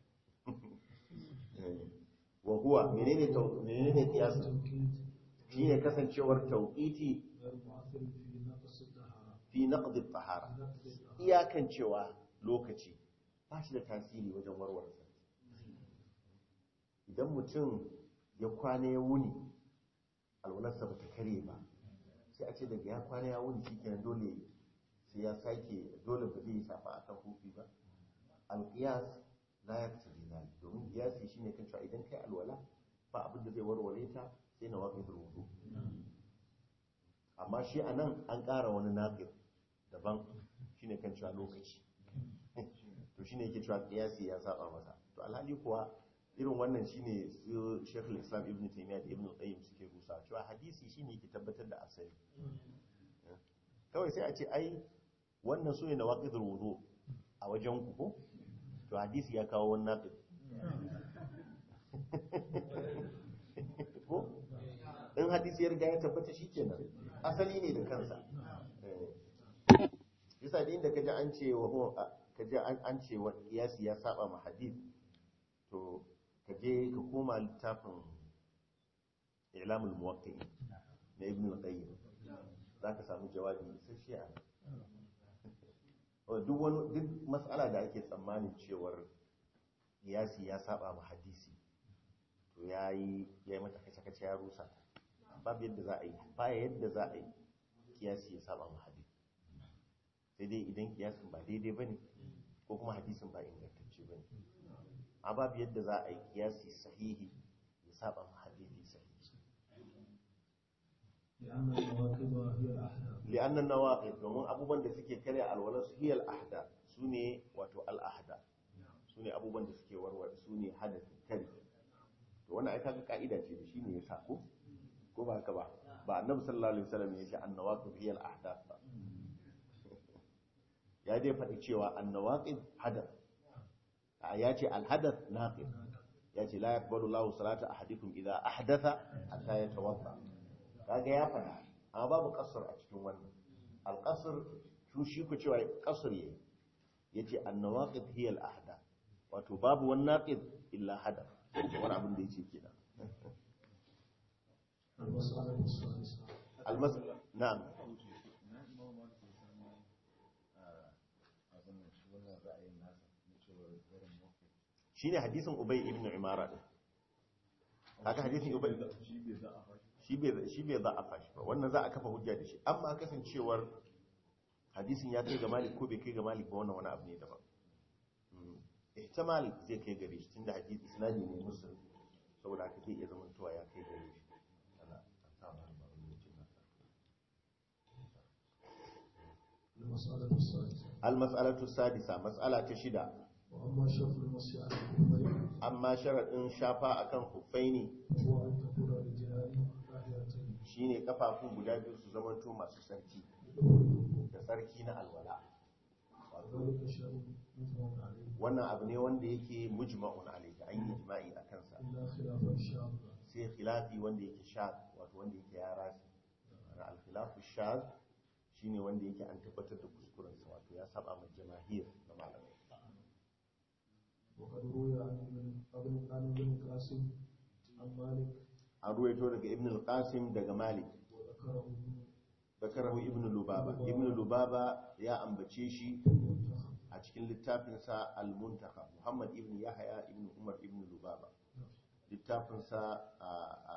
A: wa huwa menene taw menene qiyas
E: التوكيد
A: shine kasancewar tauqiti
E: غير مؤثر في نقص الطهارة
A: fi naqd at-tahara
E: في نقص الطهارة
A: iyakan cewa lokaci ba shi da tasiri wajen warware sa idan mutum ya kwana ya wuni alwalarsa ba ta kare ba sai a ce daga ya kwana ya wuni shi kenan dole sai ya sake dole ba zai yi safa akan hufi ba alƙiyas la ya kasa zai domin ƙiyasi shi ne kan cewa idan kai alwala ba abin da zai warware ta sai na waƙi wudu amma shi a nan an ƙara wani naƙir daban shi ne kan cewa lokaci to shi ne yake cewa ƙiyasi ya saba masa to alhali kuwa irin wannan shi ne su shekul islam ibn taimiyya da ibn qayyim suke rusa cewa hadisi shi ne yake tabbatar da asali kawai sai a ce ai wannan su ne na waƙidar wudu a wajen ku ko to hadisi ya kawo wani naƙir ko in hadisi ya riga ya tabbata shi kenan asali ne da kansa yasa da inda kaji an ce wa kaji an ce wa kiyasi ya saba ma hadith to kaje ka koma littafin i'lamul muwaqqi'in na ibn al-qayyim zaka samu jawabi isasshe a duk wani duk mas'ala da ake tsammanin cewar kiyasi ya saba ma hadisi to yayi yayi mata kace kace ya rusa ta babu yadda za a yi ba yadda za a yi kiyasi ya saba ma hadisi sai dai idan kiyasin ba daidai bane ko kuma hadisin ba ingantacce bane a babu yadda za a yi kiyasi sahihi ya saba ma hadisi sahihi
E: هي الأحداث
A: li'annan nawaqid domin abubuwan da suke karya alwala su hiyal ahda sune wato al ahda sune abubuwan da suke warware sune hadasi kari to wannan ai kaga ka'ida ce da shine ya sako ko ba haka ba ba annabi sallallahu alaihi wasallam ya ce an nawaqid hiyal ahdath ba ya dai faɗi cewa an nawaqid hadath a ya ce al hadath naqid ya ce la yaqbalu Allahu salata ahadikum idza ahdatha hatta yatawadda kaga ya faɗa amma babu kasar a cikin wannan alƙasar su shi ku cewa kasar yayi yace annawaqid hiya al-ahda wato babu wani naqid illa hada wani abin da yake kenan
E: المسألة السادسة
A: almas na'am
F: na imam malik ya samu a abin nan shi wannan ra'ayin nasa na cewa garin mafi
A: shine hadisin ubay ibn imara din kaga hadisin ubay
F: shi bai za a fashi
A: shi bai shi bai za a fashi ba wannan za a kafa hujja da shi amma kasancewar hadisin ya kai ga malik ko bai kai ga malik ba wannan wani abu ne daban Mm. ihtimal zai kai gare shi tunda hadisi isnadi ne muslim saboda haka zai iya zamantowa ya kai gare shi ana an sa ma ba wani mutum na
E: المسألة السادسة
A: al-mas'alatu sadisa mas'ala ta shida
E: وأما شرط المسح على الكفين
A: amma sharadin shafa akan huffaini
E: فهو أن تكون الرجلان طاهرتين
A: shine kafafun guda biyu su zamanto masu sarki da sarki na alwala
E: وذلك شرط مجمع عليه
A: wannan abu ne wanda yake mujma'un alayhi an yi ijma'i a kansa
E: إلا خلافا شاذا
A: sai khilafi wanda yake shaz wato wanda yake ya rasi ana al-khilafu shaz shine wanda yake an tabbatar da kuskuren sa wato ya saba ma jamahir na malamai
E: وقد روي عن ابن ابن عن ابن القاسم عن مالك
A: an ruwaito daga ibn al-qasim daga malik
E: وذكره ابن
A: zakarahu ibn lubaba ibn lubaba ya ambace shi
E: المنتخب
A: a cikin littafinsa al-muntakhab muhammad ibn yahya ibn umar ibn lubaba littafinsa a a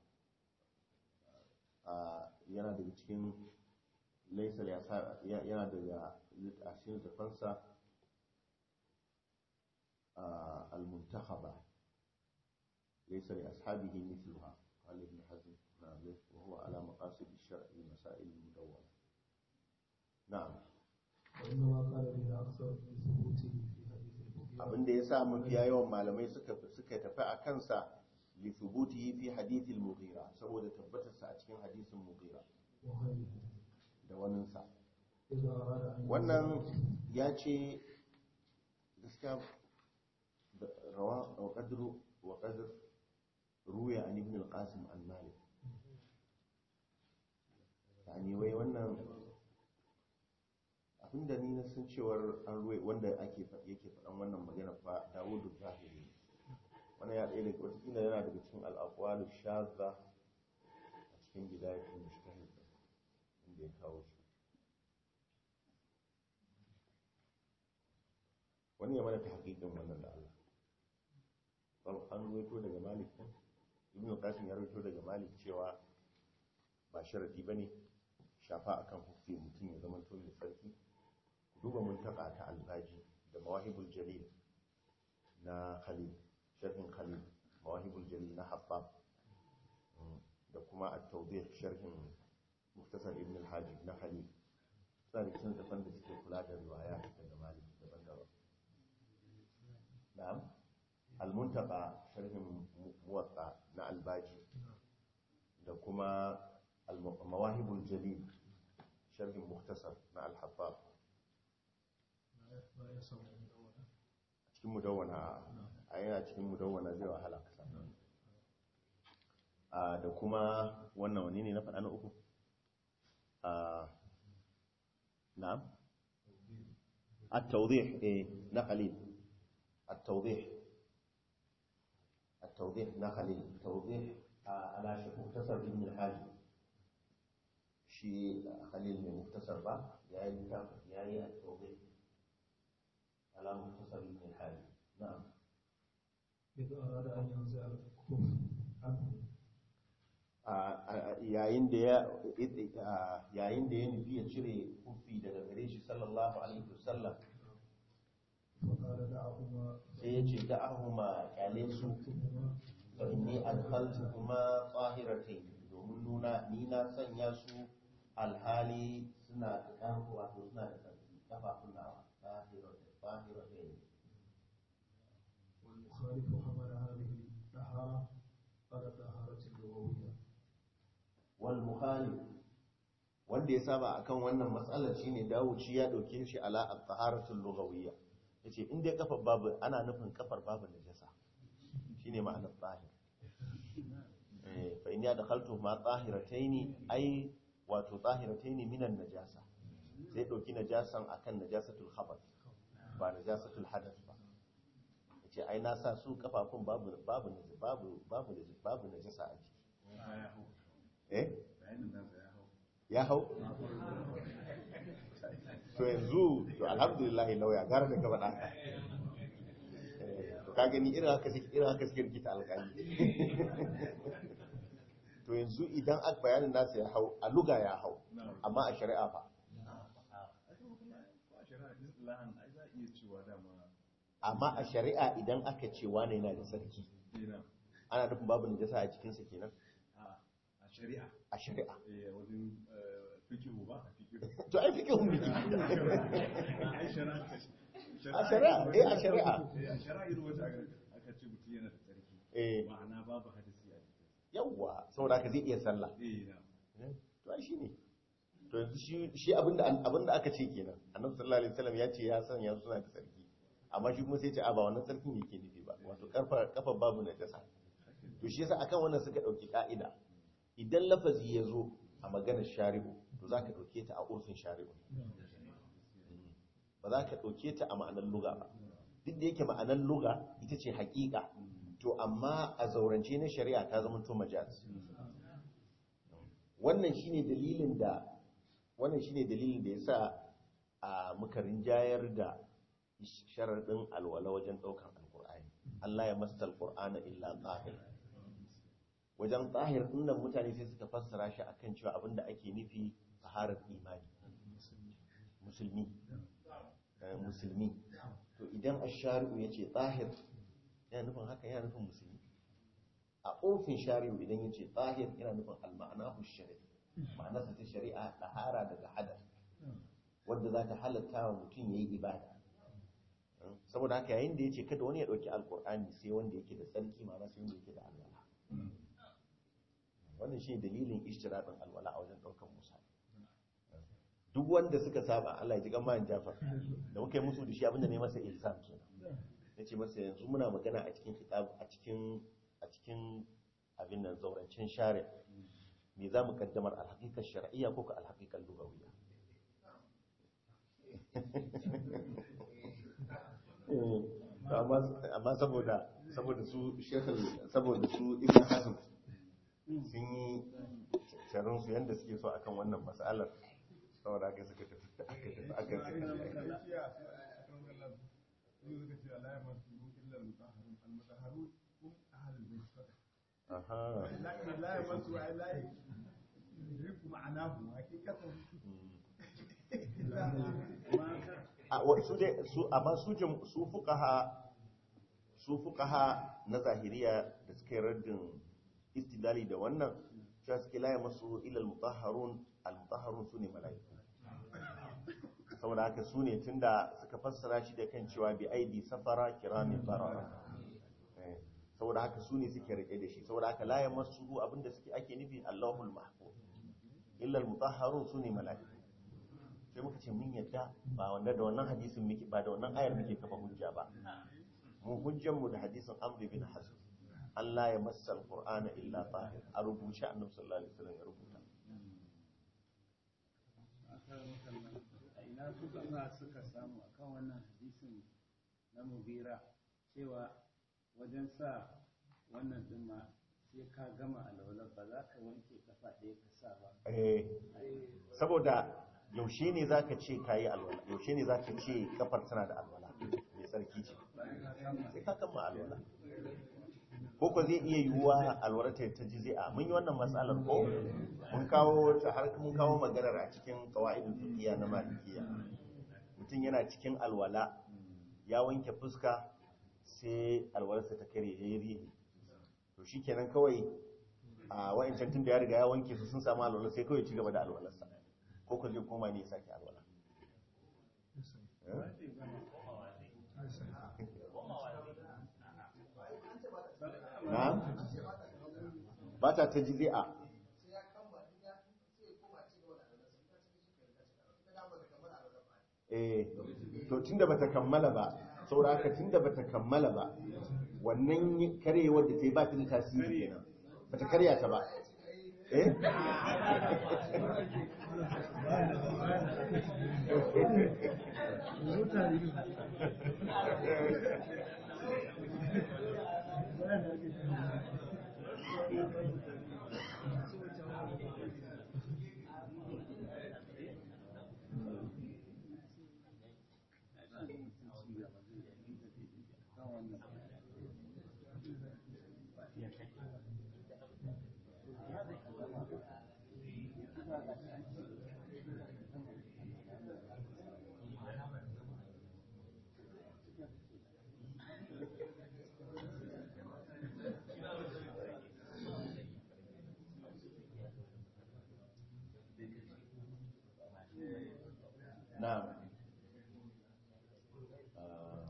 A: a yana daga cikin laisa ya sa yana daga a cikin littafinsa a al-muntakhaba laysa li ashabihi mithluha قال ابن حزم نعم وهو على مقاصد الشرع المسائل المدونة نعم
E: وإنما قال به أكثر لثبوته في حديث المغيرة
A: abinda ya sa mafiya yawan malamai suka suka tafi a kansa li thubutihi fi hadith al-mughira saboda tabbatarsa a cikin hadisin mughira
E: وغيره
A: da waninsa
E: إذا أراد أن
A: wannan ya ce gaskiya da rawa wa qadru wa qadr ruya an ibn al-qasim an malik yani wai wannan abinda ni na san cewar an ruwa wanda ake fa- yake faɗan wannan magana fa dawudu zahiri wannan ya ɗaya daga watakila yana daga cikin al'aqwalu shazza a cikin bidayatul mujtahid inda ya kawo shi wani ya mana ta hakikin wannan da Allah Wal- an ruwaito daga malik ɗin ibn qasim ya ruwaito daga malik cewa ba sharadi bane shafa akan hufi mutum ya zama to mai sarki duba muntaka ta albaji da mawahibul jalil na khalil sharhin khalil mawahibul jalil na habbab Mm, da kuma at-tawdih sharhin muftasar ibn al-hajib na khalil suna da cikin zafan da suke kula da riwaya daga malik daban-daban na'am al-muntaka sharhin muwatta na albaji da kuma al- mawahibul jalil sharhin muftasar na al-habbab
E: لا يسمع المدونة
A: cikin mudawwana a yana cikin mudawwana zai wahala ka samu a da kuma wannan wani ne na faɗa na uku a na'am at-tawdih eh na khalil at-tawdih at-tawdih na khalil tawdih ala shi muktasar ibn al-hajj shi khalil mai muktasar ba yayi yayi at-tawdih على مختصر ابن الحاج نعم
E: إذا أراد أن ينزع الكف عنه
A: yayin da ya yayin da ya nufi ya cire kufi daga gare shi sallallahu alaihi wasallam
E: فقال دعهما
A: sai ya ce da'ahuma kyale su
E: فكتبهما
A: fa inni adkhaltuhuma tahiratayn domin nuna ni na sanya su alhali suna da ƙarfi wato suna da ƙarfi kafafun nawa tahiratain
E: والمخالف حمل هذه الطهارة على الطهارة اللغوية
A: wal mukhalif wanda ya saba akan wannan matsalar shine Dawud shi ya dauke shi ala at-taharatul lughawiyya yace in dai kafar babu ana nufin kafar babu najasa shine ma'anar tahir eh fa in ya dakhaltu ma tahirataini ai wato tahirataini minan najasa sai dauki najasan akan najasatul khabath ba najasatul hadath ba yace ai na sa su kafafun babu babu babu babu babu najasa a jiki
F: ya hau
A: eh
F: bayanin nasa ya hau
A: ya hau to yanzu to alhamdulillah lauya gara da gaba ɗaka to ka gani irin haka suke irin haka suke rikita alƙali to yanzu idan aka bayanin nasa ya hau a luga ya hau amma a shari'a fa
F: ko a shari'a islahan ai za a iya cewa dama
A: amma a shari'a idan aka ce wane yana da sarki
F: kenan
A: ana nufin babu najasa a jikinsa kenan
F: a a shari'a
A: a shari'a
F: eh wajen eh, fikihu ba fikihu
A: to ai fikihun biki
F: ai shari'a
A: A shari'a, eh, a shari'a.
F: eh a shari'a irin wata aka aka ce mutum yana da tsarki
A: eh
F: ma'ana babu hadisi a jikin
A: yawwa saboda haka zai iya sallah
F: eh na
A: to ai shine to yanzu shi shi abinda abinda aka ce kenan annabi sallallahu alaihi wasallam ya ce ya san ya suna da sarki amma shi kuma sai ya ce a ba wannan sarkin yake nufi ba wato karfa kafa babu najasa to shi yasa akan wannan suka dauki ka'ida idan lafazi ya zo a maganar shari'u to zaka dauke ta a urfin shari'u ba za ka dauke ta a ma'anar luga ba duk da yake ma'anar luga ita ce haƙiƙa to amma a zaurance na shari'a ta zama to majaz wannan shine dalilin da wannan shine dalilin da yasa a muka rinjayar da sharadin alwala wajen daukan alqur'ani Allah ya masta alqur'ana illa tahir wajen tahir dinnan mutane sai suka fassara shi akan cewa abinda ake nufi taharar imani musulmi eh, musulmi to idan ash-shari'u yace tahir yana nufin haka yana nufin musulmi a ofin shari'u idan yace tahir yana nufin al-ma'anahu shari'i ma'anarsa ta shari'a tahara daga hadar wanda za ta halatta wa mutum ya yi ibada saboda haka yayin da ya ce kada wani ya ɗauki alkur'ani sai wanda yake da tsarki ma'ana sai wanda yake da alwala wannan shi dalilin ishtiraɗin alwala a wajen ɗaukar musa duk wanda suka saba Allah ya ji gama jafar da muka yi musu da shi abinda ne masa ilsam kenan ya ce masa yanzu muna magana a cikin kitab a cikin a cikin abin nan zaurancen share me za mu kaddamar alhaƙiƙar shar'iyya ko ka alhaƙiƙar lugawiyya amma saboda saboda su shekul saboda su ibn hazm sun yi sharon su yadda suke so akan wannan matsalar saboda aka suka tafi aka tafi aka aha
C: لا يمس لا يدرك معناه حقيقة
A: a wa- su dai su amma su jam- su fuqaha su fuqaha na zahiriya da suka yi raddin istidlali da wannan cewa suke la masu ila al-mutahharun al-mutahharun sune mala'iku saboda haka su ne tunda suka fassara shi da kan cewa bi aidi safara kiramin barara Eh, saboda haka su ne suke rike da shi saboda haka la masu abinda suke ake nufi Allahul mahfuz illa al-mutahharun sune mala'iku sai muka ce mun yadda ba wanda da wannan hadisin muke ba da wannan ayar muke kafa hujja ba mu hujjan mu da hadisin Amr bin Hazm Allah ya massa al-Qur'ana illa tahir a rubuce Annabi sallallahu alaihi wasallam ya rubuta
D: a ina suka sa suka samu akan wannan hadisin na mugira cewa wajen sa wannan din ma sai ka gama alwala ba za ka wanke kafa ɗaya ka sa ba
A: eh saboda yaushe ne zaka ce kayi alwala yaushe ne zaka ce kafar tana da alwala mai sarki ce sai ka kama alwala ko ko zai iya yiwuwa alwala ta ta jizi'a mun yi wannan matsalar ko mun kawo ta har mun kawo maganar a cikin qawaidul fiqhiyya na malikiya mutum yana cikin alwala ya wanke fuska sai alwalarsa ta kare yayi rihi to shikenan kawai a wa'ancan tun da ya riga ya wanke su sun samu alwala sai kawai ci gaba da alwalarsa ko ka zai koma ne ya sake alwala Eh? na ba ta ta jizi'a eh to tunda bata kammala ba saboda haka tunda bata kammala ba wannan karyewar da ta yi ba ta da tasiri kenan bata karya ta ba eh na'am Ah,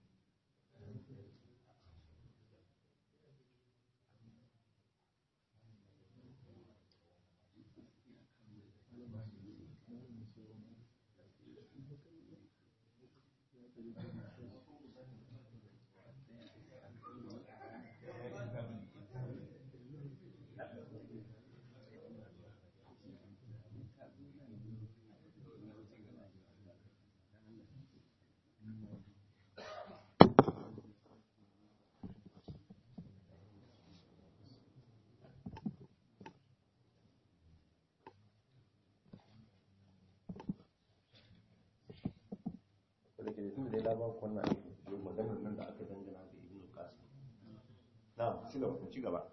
A: da ke da tun da ya labar kwanan yau maganar nan da aka dangana da ibn qasim na ci gaba ci gaba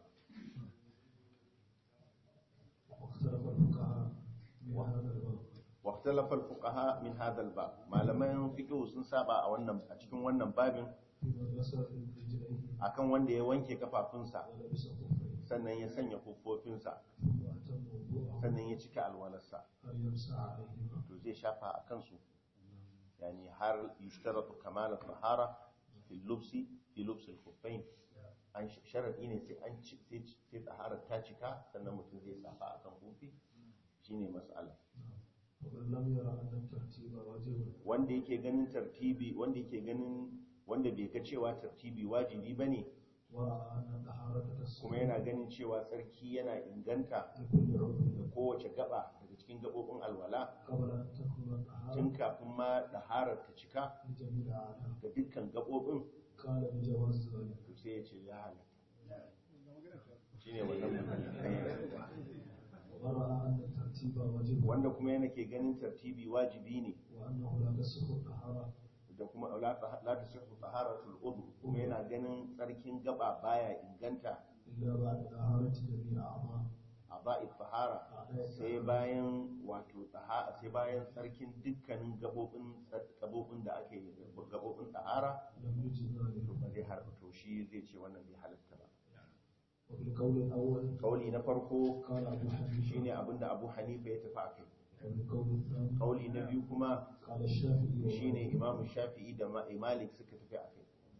E: واختلف الفقهاء من هذا الباب
A: واختلف الفقهاء من هذا الباب malaman fiqh sun saba a wannan a cikin wannan babin
E: فيما غسل رجليه
A: akan wanda ya wanke kafafunsa
E: ولبس خفيه
A: sannan ya sanya kofofinsa
E: ثم أتم وضوءه
A: sannan ya cika alwalarsa
E: هل يمسح عليهما
A: to zai shafa a kansu yani har yushtaratu kamal tahara fi lubsi fi lubs al-khuffain an sharadi ne sai an ci sai sai tahara ta cika sannan mutum zai safa akan kofi shine mas'ala
E: ومن لم يرى أن الترتيب واجب
A: wanda yake ganin tartibi wanda yake ganin wanda bai ga cewa tartibi wajibi bane
E: ورأى أن الطهارة
A: kuma
E: تصح
A: yana ganin cewa tsarki yana inganta
E: لكل عضو
A: da kowace gaba daga cikin gabobin alwala
E: قبل أن تكون الطهارة
A: tun kafin ma daharar ta cika
E: لجميع الأعضاء
A: ga dukkan gabobin
E: قال بجواز ذلك
A: to sai ya ce ya halatta shine wannan magana
E: ورأى أن الترتيب واجب
A: wanda kuma yana ke ganin tartibi wajibi ne
E: وأنه لا تصح الطهارة
A: da kuma la ta la tasihhu taharatul udhu kuma yana ganin tsarkin gaba baya inganta
E: إلا بعد طهارة جميع أعضاء
A: a ba'i tahara sai bayan wato taha sai bayan tsarkin dukkanin gabobin gabobin da ake gabobin tahara
E: لم يجد ذلك
A: to ba zai har to shi zai ce wannan bai halatta ba
E: وفي القول الأول
A: kauli na farko
E: قال أبو حنيفة
A: shine abinda Abu Hanifa ya tafi akai
E: وفي القول الثاني
A: kauli na biyu kuma
E: قال الشافعي
A: shine Imam Shafi'i da Ma- Malik suka tafi akai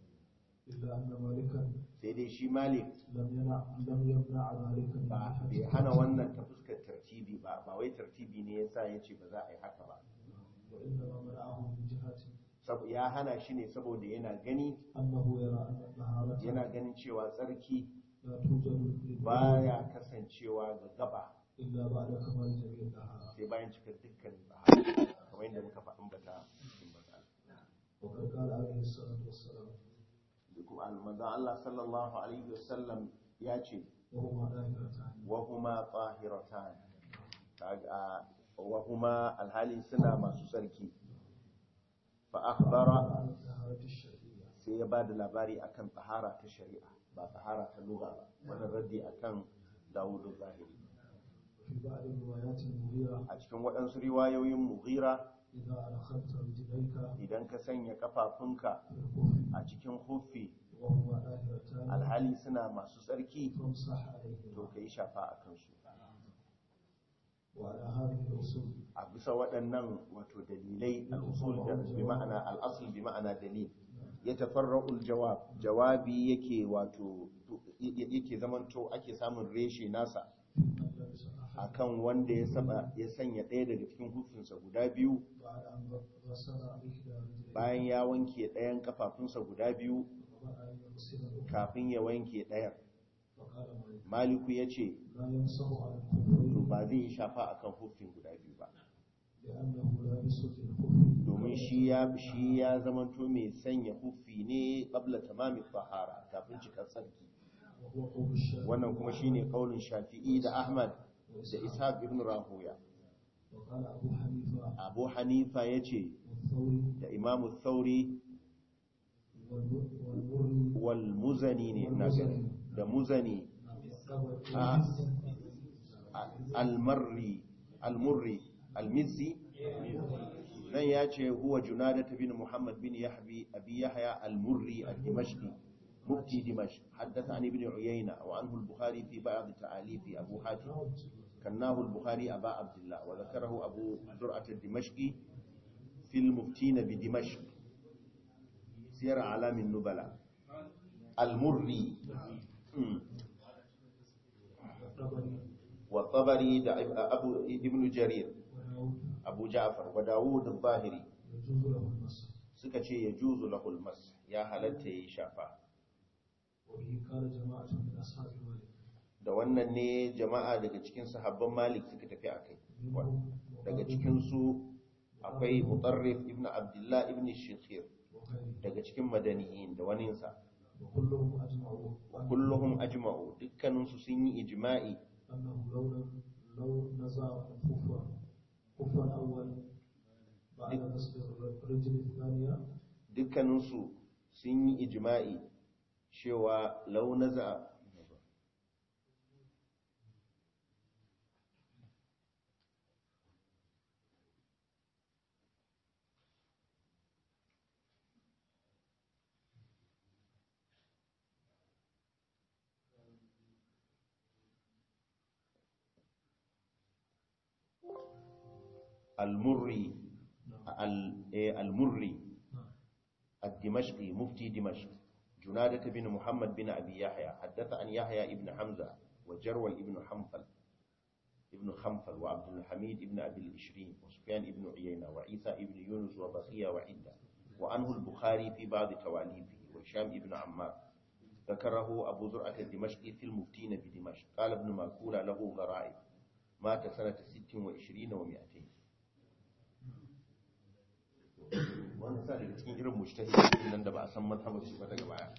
E: إلا أن مالكا
A: sai dai shi Malik
E: لم يمنع لم يمنع ذلك من
A: ba
E: جهة
A: bai hana wannan ta fuskar tartibi ba ba wai tartibi ne yasa ya ce ba za a yi haka ba
E: وإنما منعه من جهة
A: Sab- ya hana shi ne saboda yana gani
E: أنه يرى أن الطهارة
A: yana ganin cewa tsarki
E: لا توجد للوضوء
A: baya kasancewa ga gaba
E: إلا بعد كمال جميع الطهارة
A: sai bayan cikar dukkan tsahara kamar yadda muka faɗin bata cikin bata
E: وقد قال عليه الصلاة والسلام
A: kuma almanzan Allah sallallahu alaihi wasallam ya ce
E: وهما ظاهرتان
A: wa huma tahiratan kaga wa huma alhali suna masu tsarki fa akhbara
E: عن الطهارة الشرعية
A: sai ya bada labari akan tahara ta shari'a ba tahara ta lugha ba wannan raddi akan Dawudu Zahiri
E: وفي بعض الروايات المغيرة
A: a cikin waɗansu riwayoyin Mughira
E: إذا أدخلت رجليك
A: idan ka sanya kafafunka
E: في الكفر
A: a cikin huffi
E: وهما ظاهرتان
A: alhali suna masu tsarki
E: فامسح
A: to
E: عليهما
A: ka yi shafa a kansu
E: وعلى هذه الأصول
A: a bisa waɗannan wato dalilai al'usul da bi ma'ana al'asul bi ma'ana dalil ya tafarra'ul jawab jawabi yake wato yake zamanto ake samun reshe nasa
E: من لبس أحد
A: akan wanda ya saba ya sanya ɗaya daga cikin hufinsa guda biyu
E: بعد أن غسل إحدى رجليه
A: bayan ya wanke ɗayan kafafunsa guda biyu
E: وقبل أن يغسل الأخرى
A: kafin ya wanke ɗayan
E: فقال مالك
A: maliku ya ce
E: لا يمسح على
A: to
E: الخفين
A: ba zai yi shafa akan hufin guda biyu ba
E: لأنه لابس في الخف
A: domin shi ya shi ya zamanto mai sanya hufi ne qabla tamami tahara kafin cikar tsarki
E: وهو قول الشافعي
A: wannan kuma shine kaulin shafi'i da ahmad da ishaq ibn rahuya
E: وقال أبو حنيفة
A: abu hanifa ya ce
E: والثوري
A: da imamu thauri
E: والمر- والمري
A: wal muzani ne ina gani da muzani
E: والطبري
A: a almarri almurri almizzi nan ya ce huwa junadat bin muhammad bin yahbi abi yahya almurri al-dimashqi مفتي دمشق حدث عن ابن عيينة وعنه البخاري في بعض تعاليف أبو حاتم كناه البخاري أبا عبد الله وذكره أبو زرعة الدمشقي في المفتين بدمشق سير أعلام النبلاء المري مم.
E: والطبري
A: والطبري دا أبو ابن جرير
E: وداود
A: أبو جعفر وداود الظاهري
E: يجوز له المسح
A: سكتي يجوز له المس يا هلته شافا
E: وبه قال جماعة من أصحاب مالك
A: da wannan ne jama'a daga cikin sahabban malik suka tafi a kai
E: منهم
A: daga cikinsu akwai mutarrif ibn abdullah ibn shikhir
E: وغيره
A: daga cikin madaniyin da waninsa
E: وكلهم أجمعوا أن-
A: kulluhum ajma'u dukkaninsu sun yi ijma'i
E: أنه لو لم لو نزع الخف خف الأول بعد غسل الرجل الثانية
A: dukkaninsu sun yi ijma'i cewa launaza al-murri al- eh, al-murri الدمشقي مفتي دمشق جنادة بن محمد بن أبي يحيى حدث عن يحيى ابن حمزة وجرول ابن حنفل ابن خنفل وعبد الحميد ابن أبي الإشرين وسفيان ابن عيينة وعيسى ابن يونس وبقية وعدة وعنه البخاري في بعض تواليفه وهشام ابن عمار ذكره أبو زرعة الدمشقي في المفتين بدمشق قال ابن ماكولة له غرائب مات سنة ست وعشرين ومئتين wani sa daga cikin irin mujtahidin nan da ba a san mazhabar su ba daga baya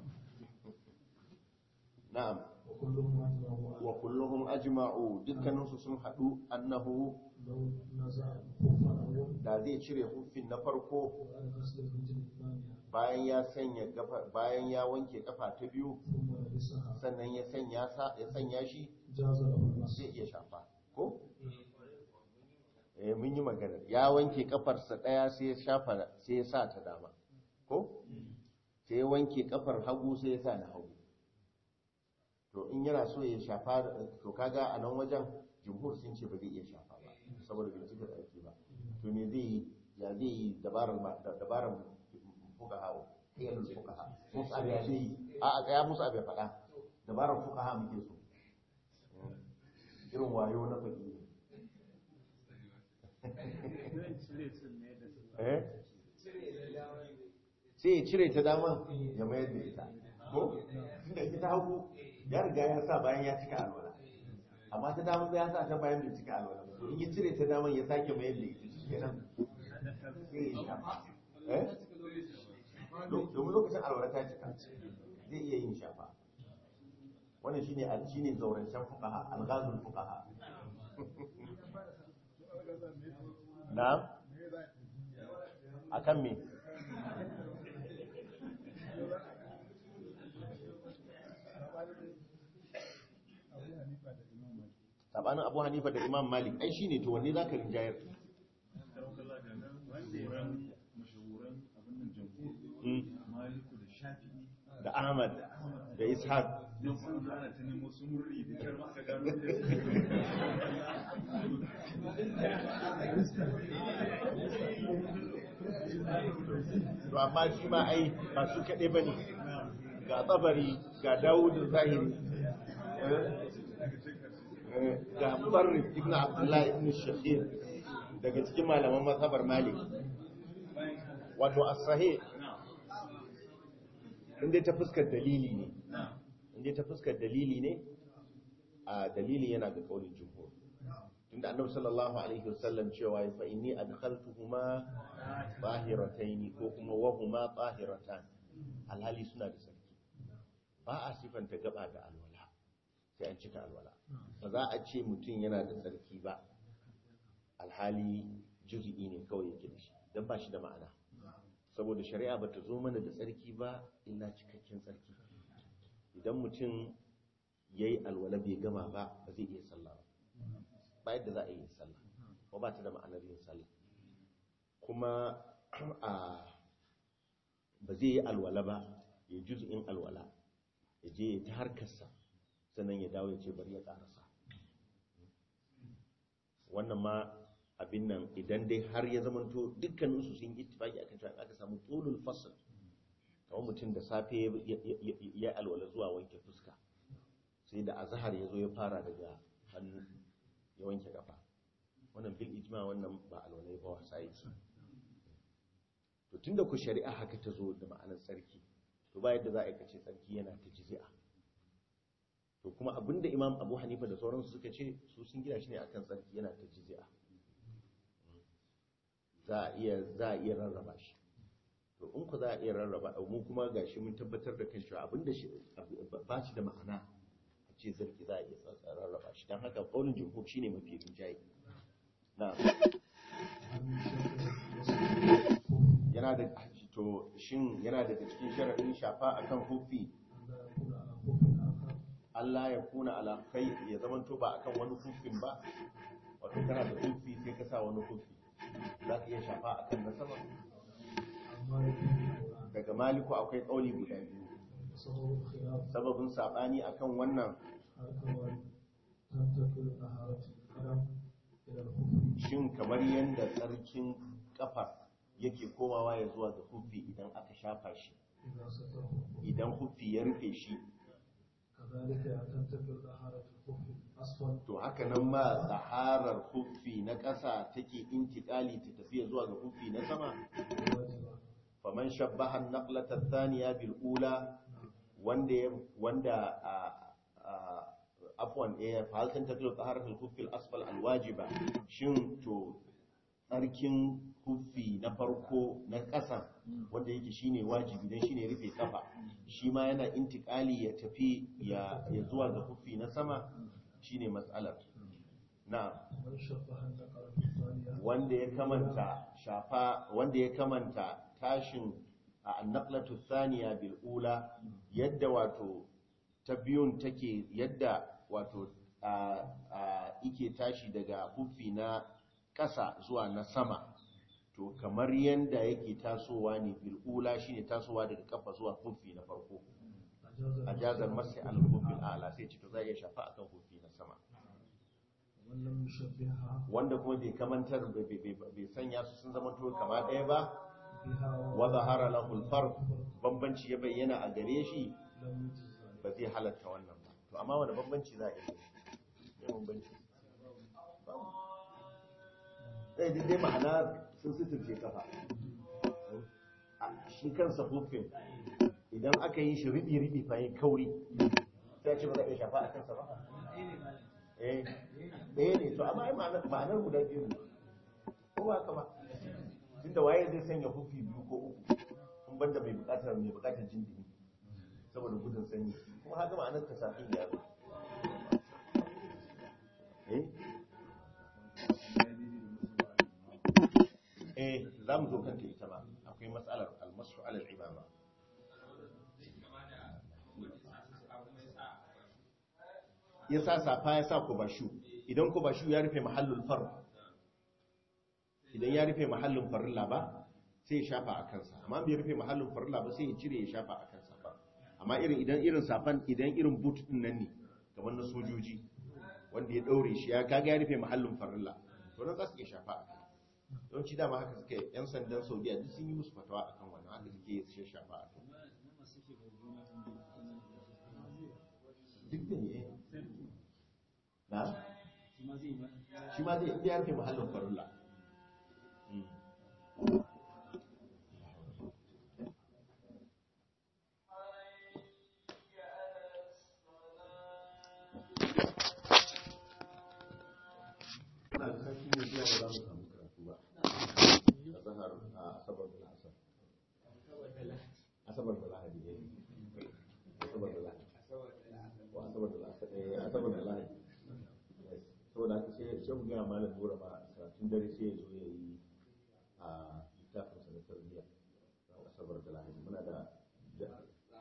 A: na'am
E: وكلهم أجمعوا
A: wa kulluhum ajma'u dukkaninsu sun hadu annahu
E: لو نزع الخف الأول
A: da zai cire hufin na farko
E: بعد غسل الرجل الثانية
A: bayan ya sanya gafa bayan ya wanke kafa ta biyu
E: ثم لبسها
A: sannan ya sanya sa ya sanya shi
E: جاز له المسح
A: zai iya shafa ko eh mun yi magana ya wanke kafarsa daya sai ya shafa sai ya sa ta dama ko sai ya wanke kafar hagu sai ya sa na hagu to in yana so ya shafa to kaga a nan wajen jumhur sun ce ba zai iya shafa ba saboda bai cika tsarki ba to me zai yi ya zai yi dabarar ma da- dabarar fuqaha hiyal fuqaha musa ya zai yi a a tsaya musa bai faɗa dabarar fuqaha muke so irin wayo na faɗi
D: zan cire su ne da su
A: eh sai ya cire ta dama ya mayar da ita ko da ita hagu ya riga ya sa bayan ya cika alwala amma ta dama ya sa ta bayan bai cika alwala ba. to in ya cire ta dama ya sake mayar da ita shi kenan sai ya shafa eh Do- domin lokacin alwala ta cika zai iya yin shafa wannan shine al shine zaurancen fuqaha al-ghazul fuqaha na'am akan me sabanin abu hanifa da imam malik ai shine to wanne zaka rinjayar
F: Daukala da nan wanda ya ran mashahuran abin nan jamhur
A: Mm.
F: maliku da shafi'i
A: da ahmad da ishaq
F: don sun zo ana ta nemo su murri da kyar ma aka gano da
A: to amma shi ma ai ba su kaɗai ba ne ga tsabari ga dawud zahiri eh, ga mubarrik ibn abdullahi ibn shahir daga cikin malaman mazhabar malik wato as-sahih inda ta fuskar dalili ne inda ta fuskar dalili ne a dalili yana ga kaulin jumhur tunda annabi sallallahu alaihi wasallam cewa ya fa inni adkhaltuhuma tahiratayn ko kuma wa huma tahiratan alhali suna da sarki ba a sifanta gaba da alwala sai an cika alwala ba za a ce mutum yana da sarki ba alhali juz'i ne kawai yake da shi dan ba shi da ma'ana saboda shari'a bata zo mana da tsarki ba illa cikakken tsarki idan mutum yayi alwala bai gama ba ba zai iya sallah ba ba yadda za a yi sallah ko ba ta da ma'anar yin sallah kuma a ba zai yi alwala ba ya juz'in alwala ya je ya ta harkarsa sannan ya dawo ya ce bari ya karasa wannan ma abin nan idan dai har ya zamanto dukkaninsu sun yi ittifaki akan cewa aka samu tulul fasl kamar mutum da safe ya alwala zuwa wanke fuska sai da azhar ya zo ya fara daga hannu ya wanke kafa wannan bil ijma wannan ba alwala ba wasa yake to tunda ku shari'a haka ta zo da ma'anar tsarki to ba yadda za a yi kace tsarki yana ta jiz'a to kuma abinda imam abu hanifa da sauransu suka ce su sun gina shi ne akan tsarki yana ta jiz'a za a iya za a iya rarraba shi to in ku za a iya rarraba mu kuma gashi mun tabbatar da kan cewa abinda shi ba shi da ma'ana a ce zarki za a iya rarraba shi don haka ƙaunin jumhur shine mafi rinjaye na yana da to shin yana daga cikin sharaɗin shafa akan hufi Allah ya kuna ala kai ya zamanto ba akan wani hufin ba wato kana da hufi sai ka sa wani hufi za ka iya shafa akan na sama daga maliku akwai ƙauli guda biyu sababin saɓani akan wannan shin kamar yadda tsarkin kafa yake komawa ya zuwa ga hufi idan aka shafa shi idan hufi ya rufe shi to haka nan ma tsaharar hufi na ƙasa take intikali ta tafiya zuwa ga hufi na sama faman shabbahan naqlata thaniya bil ula wanda wanda afwan eh fa hal tantaqilu taharatul khuffi al asfal al wajiba shin to tsarkin huffi na farko na ƙasa wanda yake shine wajibi dan shine rufe kafa shi ma yana intikali ya tafi ya ya zuwa ga huffi na sama shine mas'alar na wanda ya kamanta shafa wanda ya kamanta tashin a annaqlatu thaniya bil ula yadda wato ta biyun take yadda wato a ike tashi daga hufi na ƙasa zuwa na sama to kamar yanda yake tasowa ne bil ula shine tasowa daga kafa zuwa hufi na farko a jazar masai al hufi ala sai ce to za iya shafa akan hufi na sama wanda kuma bai kamantar bai sanya su sun zama to kama ɗaya ba wa zahara lahul farq bambanci ya bayyana a gare shi ba zai halatta wannan ba to amma wani bambanci za a yi ya bambanci zai dai ma'ana sun suturce kafa shi kansa hufin idan aka yi shi riɓi-riɓi fayin kauri sai ce ba za a iya shafa a kansa ba eh ɗaya ne to amma ai ma'anar guda biyu ne ko ba ka ba tunda waye zai sanya hufi biyu ko uku in banda mai bukatar mai bukatar jin dumi saboda gudun sanyi kuma haka ma'anar ta safin ya zo eh eh za mu zo kanta ita ba akwai matsalar almasu alal imama ya sa safa ya sa kubashu idan kubashu ya rufe mahallul far idan ya rufe mahallin farilla ba sai ya shafa a kansa amma bai rufe mahallin farilla ba sai ya cire ya shafa a kansa ba amma irin idan irin safan idan irin boot din nan ne kamar na sojoji wanda ya daure shi ya kaga ya rufe mahallin farilla to nan za su iya shafa a kai yawanci dama haka suke yan sandan saudiya duk sun yi musu fatawa akan wannan haka suke su shafa a kai duk da ne na shi ma zai iya rufe mahallin farilla Mm. Ina da sarki ne zuwa ba za mu samu karatu ba. A zahar a asabar da la'asar. Asabar da lahadi ne. Asabar da lahadi. Ko asabar da la'asar ne, asabar da lahadi. Yes. Saboda haka sai sai mu gaya malam Nura ma karatun dare sai ya zo ya yi a littafin sa na tarbiyya. ran Asabar da lahadi. Muna da da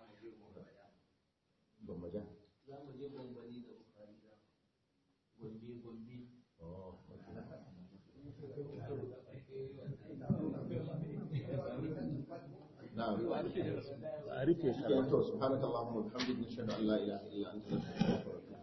A: ban maja.
E: za mu je bambani da bukari da gombe gombe
A: Oh, okay. نعم
F: a rufe
A: سبحانك اللهم وبحمدك نشهد ان لا اله الا انت نستغفرك ونتوب